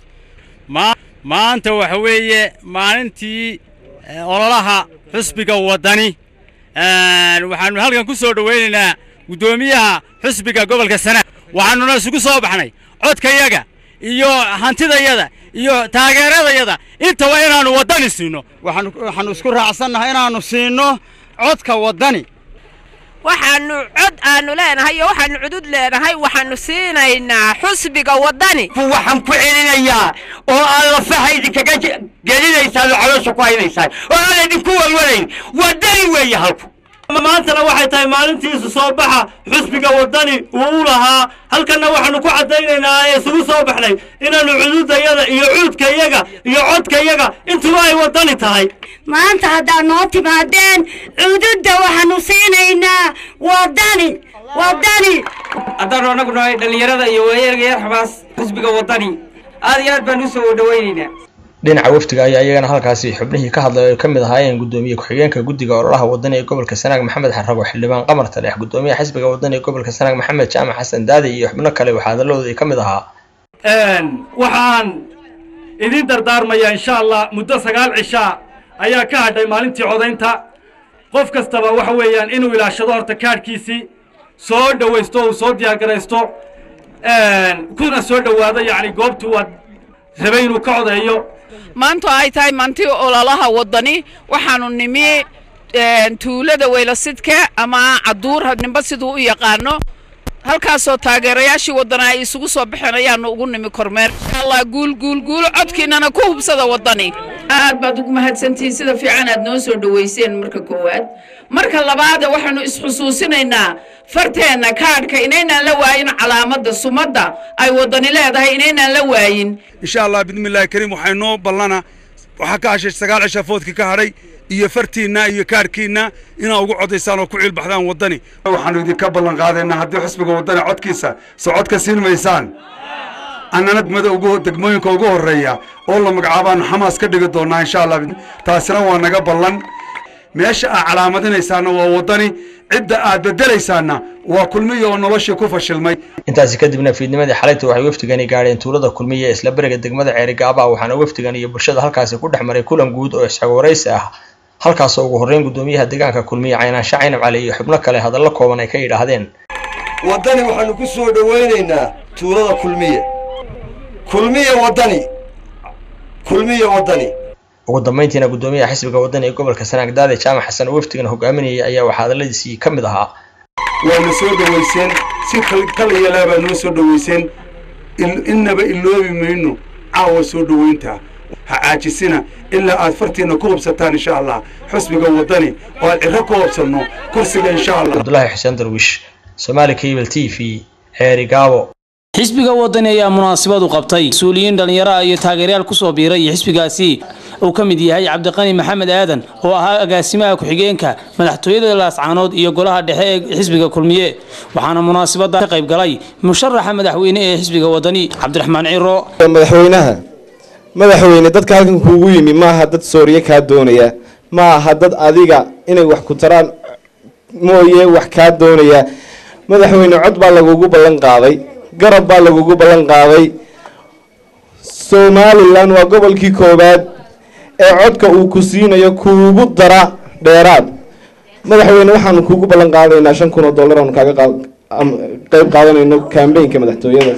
maanta waxa weeye maalintii ololaha xusbiga waddani waxaanu halkan ku soo dhowaynaynaa guddoomiyaha xusbiga gobolka sanaag waxaanuna isugu soo baxnay codkayaga iyo hantidayada iyo taageeradayada intaba inaannu waddani siino waxaannu isku raacsannahay inaannu siinno codka waddani waxaannu cod aanu leenahay iyo waxaannu cudud leenahay waxaannu siinaynaa xusbiga waddani waxaan ku celinayaa oo aan lafaha idinkaga gelinaysaan oo caloosha ku haynaysaan oo aan idinku walwalayn waddani weeye halku maantana waxay tahay maalintiisu soo baxa xusbiga waddani uu u lahaa halkanna waxaannu ku caddaynaynaa ee isugu soo baxnay inaannu cududayada iyo cuudkayaga iyo codkayaga intuba ay waddani tahay maanta haddaad noo timaadeen cududda waxaannu siinaynaa waddani waddani haddaannu annagu nahay dhallinyarada iyo waayeelga yar xamaas xusbiga waddani aad iyo aad baan u soo dhawaynaynaa dhinaca wafdiga ayaa iyagana halkaasi xubnihii ka hadlay ay ka mid ahaayeen guddoomiye ku-xigeenka guddiga ololaha wadani ee gobolka sanaag maxamed xarago xildhibaan qamar taleex guddoomiyaha xisbiga wadani ee gobolka sanaag maxamed jaamac xasan daadi iyo xubno kale waxaa hadaladoodii ka mid ahaa waxaan idin dardaarmayaa insha allah muddo sagaal cishaa ayaa ka hadhay maalintii codaynta qof kastaba waxa weeyaan inuu ilaashado horta kaadhkiisii soo dhawaysto uu soo diyaargaraysto kuna soo dhowaado yacni goobtuu waad rabay inuu ka codeeyo maanta ay tahay maantii ololaha waddani waxaanu nimi tuulada weylasidka ama caduur ninba siduu u yaqaano halkaasoo taageerayaashii waddana ay isugu soo baxeen ayaanu ugu nimi kormeer insha allah guul guul guul codkiinana ku hubsada waddani aad baad ugu mahadsantihiin sida fiican aad noo soo dhoweyseen marka koowaad marka labaada waxaanu isxusuusinaynaa farteenna kaadhka inaynaan la waayin calaamadda sumadda ay waddani leedahay inaynaan la waayin insha allah bidmillaahi kariim waxay noo ballana waxaa ka hashay sagaal cisha foodkii ka hadhay iyo fartiinna iyo kaarhkiinna inaa ugu codaysaan oo ku ciilbaxdaan waddani waxaanu idinka ballan qaadaynaa haddii xusbiga waddani codkiisa soo codka siin maysaan annana degmada ugu degmooyinka ugu horreeya oo la magacaabaanu xamaas ka dhigi doonnaa insha allah taasina waa naga ballan meesha aad calaamadinaysaanna waa waddani cidda aad beddelaysaanna waa kulmiya oo noloshii ku fashilmay intaasi kadibna fiidnimadii xalayta waxay wafdigani gaadheen tuulada kulmiya ee isla beriga degmada ceerigaaba waxaana wafdigan iyo bulshada halkaasi ku dhex maray kulan guud oo isxog waraysi ah halkaasoo ugu horreyn guddoomiyaha deegaanka kulmiya caynaanshe caynab cali iyo xubno kale hadallo kooban ay ka yidhaahdeen waddani waxaannu ku soo dhowaynaynaa tuulada kulmiye kulmiye waddani kulmiye waddani ugu dambeyntiina guddoomiyaha xisbiga waddani ee gobolka sanaag daade jaamac xasan oo wafdigan hogaaminayay ayaa waxaa hadalladiisii ka mid ahaa waana soo dhowayseen si kal iyo laabaa noo soo dhowayseen innaba iloobi mayno caawa soo dhowaynta ha caajisina ilaa aad fartiinna ku hubsataan insha allah xusbiga waddani oo aad cirro ku hubsanno kursiga insha allah cabdulaahi xuseen darwiish somaali cable t v xeeri gaabo xisbiga wadani ayaa munaasabad u qabtay mas-uuliyiin dhallinyaro ah iyo taageerayaal kusoo biiray xisbigaasi uu ka mid yahay cabdiqani maxamed aadan oo ahaa agaasimaha ku-xigeenka madaxtooyada laascaanood iyo golaha dhexe ee xisbiga kulmiye waxaana munaasabada ka qayb galay musharaxa madaxweyne ee xisbiga wadani cabdiraxmaan ciro madaxweynaha madaxweyne dadka halkan kuugu yimi maaha dad sooriye kaa doonaya ma aha dad adiga inay wax ku taraan mooye wax kaa doonaya madaxweyne cod baa lagugu ballan qaaday garab baa lagugu ballan qaaday somalilan waa gobolkii koowaad ee codka uu ku siinayo kuugu dara dheeraad madaxweyne waxaanu kuugu ballan qaadaynaa shan kun oo dollar aanu kaaga qeyb qaadanayno kambeynka madaxtooyada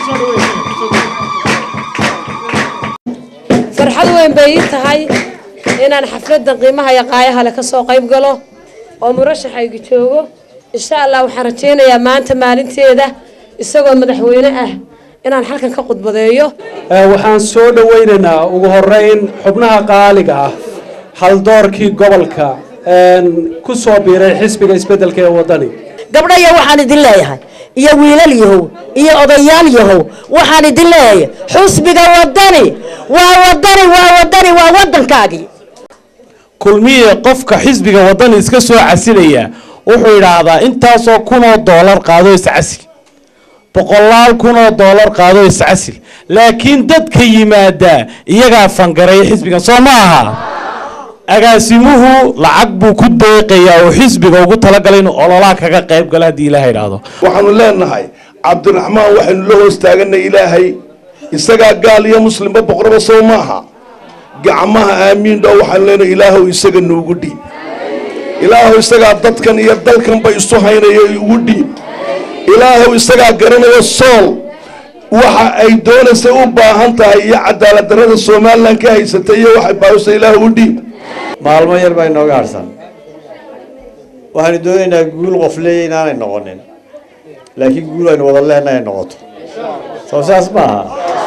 farxad weyn bay ii tahay inaan xafladda qiimaha iyo qaayaha leh ka soo qayb galo oo murashaxayga joogo insha allah waxaan rajaynayaa maanta maalinteeda isagoo madaxweyne ah inaan halkan ka khudbadeeyo waxaan soo dhowaynaynaa ugu horeyn xubnaha qaaliga ah haldoorkii gobolka ku soo biiray xisbiga isbeddelka ee waddani gabdhaya waxaan idin leeyahay iyo wiilal yahow iyo odayaal yahow waxaan idin leeyahay xusbiga waddani waa waddani waa waddani waa waddankaagii kulmiye qofka xisbiga waddani iska soo casilaya wuxuu yidhaahdaa intaasoo kunoo doolar qaado iscasil boqolaal kunoo doolar qaado iscasil laakiin dadka yimaada iyagaa fangareeya xisbigan soo ma aha agaasimuhu lacag buu ku deeqayaa oo xisbiga ugu talagalay inuu ololaha kaga qayb galo haddii ilaaha idhaahdo waxaanu leenahay cabdiraxmaan waxaynu la hoos taaganay ilaahay isagaa gaal iyo muslimba boqoraba soo maaha gacmaha aamiin dhow waxaanu leenahay ilaahow isaga noogu dhiib ilaahow isagaa dadkan iyo dalkanba isu haynaya ugu dhiib ilaahow isagaa garanaya sool waxa ay doonaysa u baahan tahay iyo cadaalad darrada somalilan ka haysatay iyo waxay baahisa ilaahow u dhiib maalmo yar baa inooga harsan waxaanu doonaynaa guul qof leeya inaanay noqonin laakiin guul aynu wada leenahay noqoto soo saas maaha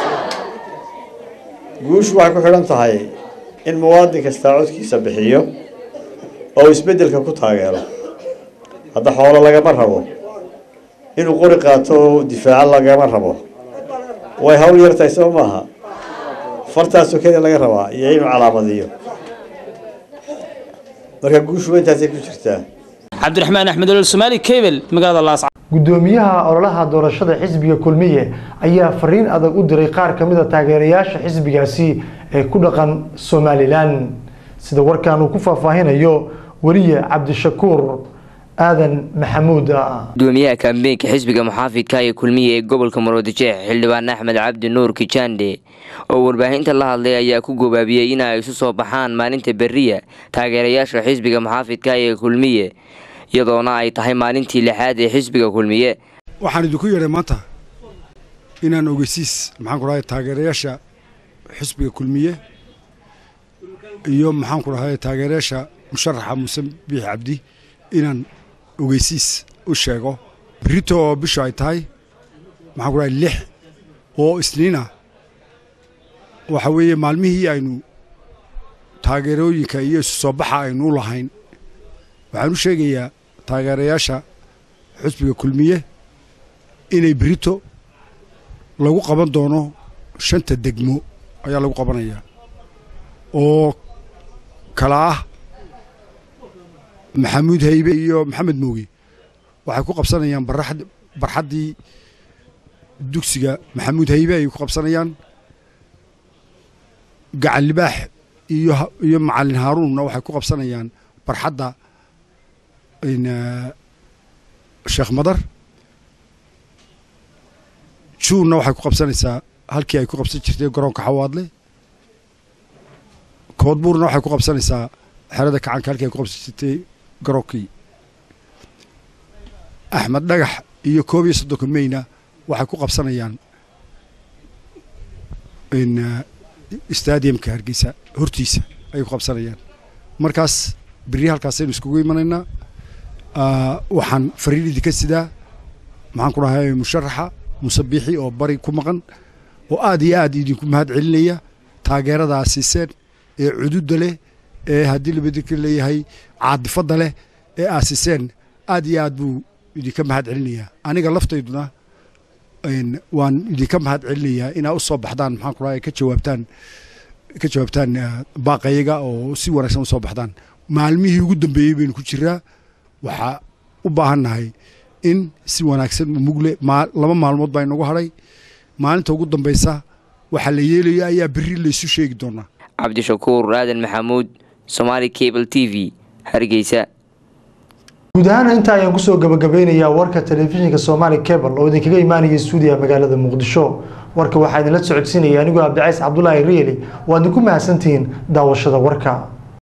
guushu waxay ku xidhan tahay in muwaadin kastaa codkiisa bixiyo oo isbeddelka ku taageero hadda xoolo lagama rabo inuu qori qaato oo difaaco lagama rabo way hawl yartahay soo maaha fartaasoo keliya laga rabaa iyo inuu calaamadiyo marka guushu intaasay ku jirtaa cabdiraxmaan axmed olol somaali cable magaalada laas gudoomiyaha ololaha doorashada xisbiga kulmiye ayaa fariin adag u diray qaar ka mid a taageerayaasha xisbigaasi ee ku dhaqan somalilan sida warkan uu ku faahfaahinayo weliye cabdishakuur aadan maxamuud gudoomiyaha kaambeenka xisbiga muxaafidka ee kulmiye ee gobolka murudijeex xildhibaan axmed cabdi nuur kijande oo warbaahinta la hadlay ayaa ku gobaabiyey in ay isu soo baxaan maalinta beriya taageerayaasha xisbiga muxaafidka ee kulmiye iyadoona ay tahay maalintii lixaad ee xisbiga kulmiye waxaan idinku yeedhay maanta inaan ogeysiis maxaan ku dhahay taageerayaasha xisbiga kulmiye iyo maxaan ku dhahay taageerayaasha musharaxa muuse biix cabdi inaan ogeysiis u sheego berito oo bishu ay tahay maxaan ku dhahay lix oo isniina waxa weeye maalmihii aynu taageerooyinka iyo isu soo baxa aynu u lahayn waxaan u sheegayaa taageerayaasha xusbiga kulmiye inay berito lagu qaban doono shanta degmo ayaa lagu qabanayaa oo kala ah maxamuud haybe iyo maxamed mooge waxay ku qabsanayaan barxaddii dugsiga maxamuud haybe ayay ku qabsanayaan gacan libaax iyo iyo macalin haaruunna waxay ku qabsanayaan barxadda sheekh madar juunna waxay ku qabsanaysaa halkii ay ku qabsan jirtay garoonka xawaadle koodbuurna waxay ku qabsanaysaa xerada kacanka halkii ay ku qabsan jirtay garoonkii axmed dhagax iyo koob iyo soddonka meyna waxay ku qabsanayaan stadiumka hargeysa hortiisa ayay ku qabsanayaan markaas berri halkaasaynu iskugu imanaynaa waxaan fariin idinka sidaa maxaan ku dhahay musharaxa musabiixi oo bari ku maqan oo aad iyo aad idinku mahad celinaya taageeradaa siiseen ee cududda leh ee haddii labadika leeyahay caadifadda leh ee aad siiseen aad iyo aad buu idinka mahad celinayaa aniga laftayduna waan idinka mahad celinayaa inaa u soo baxdaan maxaan ku dhahay ka jawaabtaan ka jawaabtaan baaqayaga oo si wanaagsan u soo baxdaan maalmihii ugu dambeeyey baynu ku jiraa waxaa u baahannahay in si wanaagsan mugle laba maalmood baa inagu hadhay maalinta ugu dambaysa waxaa la yeelaya ayaa berri laysu sheegi doonaa cabdishakuur aadan maxamuud somaali cable t v hargeysa guud ahaan intaa ayaan kusoo gabagabeynayaa warka telefishinka somaali cable oo idinkaga imaanaya stuudiya magaalada muqdisho warka waxaa idinla socodsiinaya anigoo abdicays cabdulaahi rieli waad idinku mahadsantihiin daawashada warka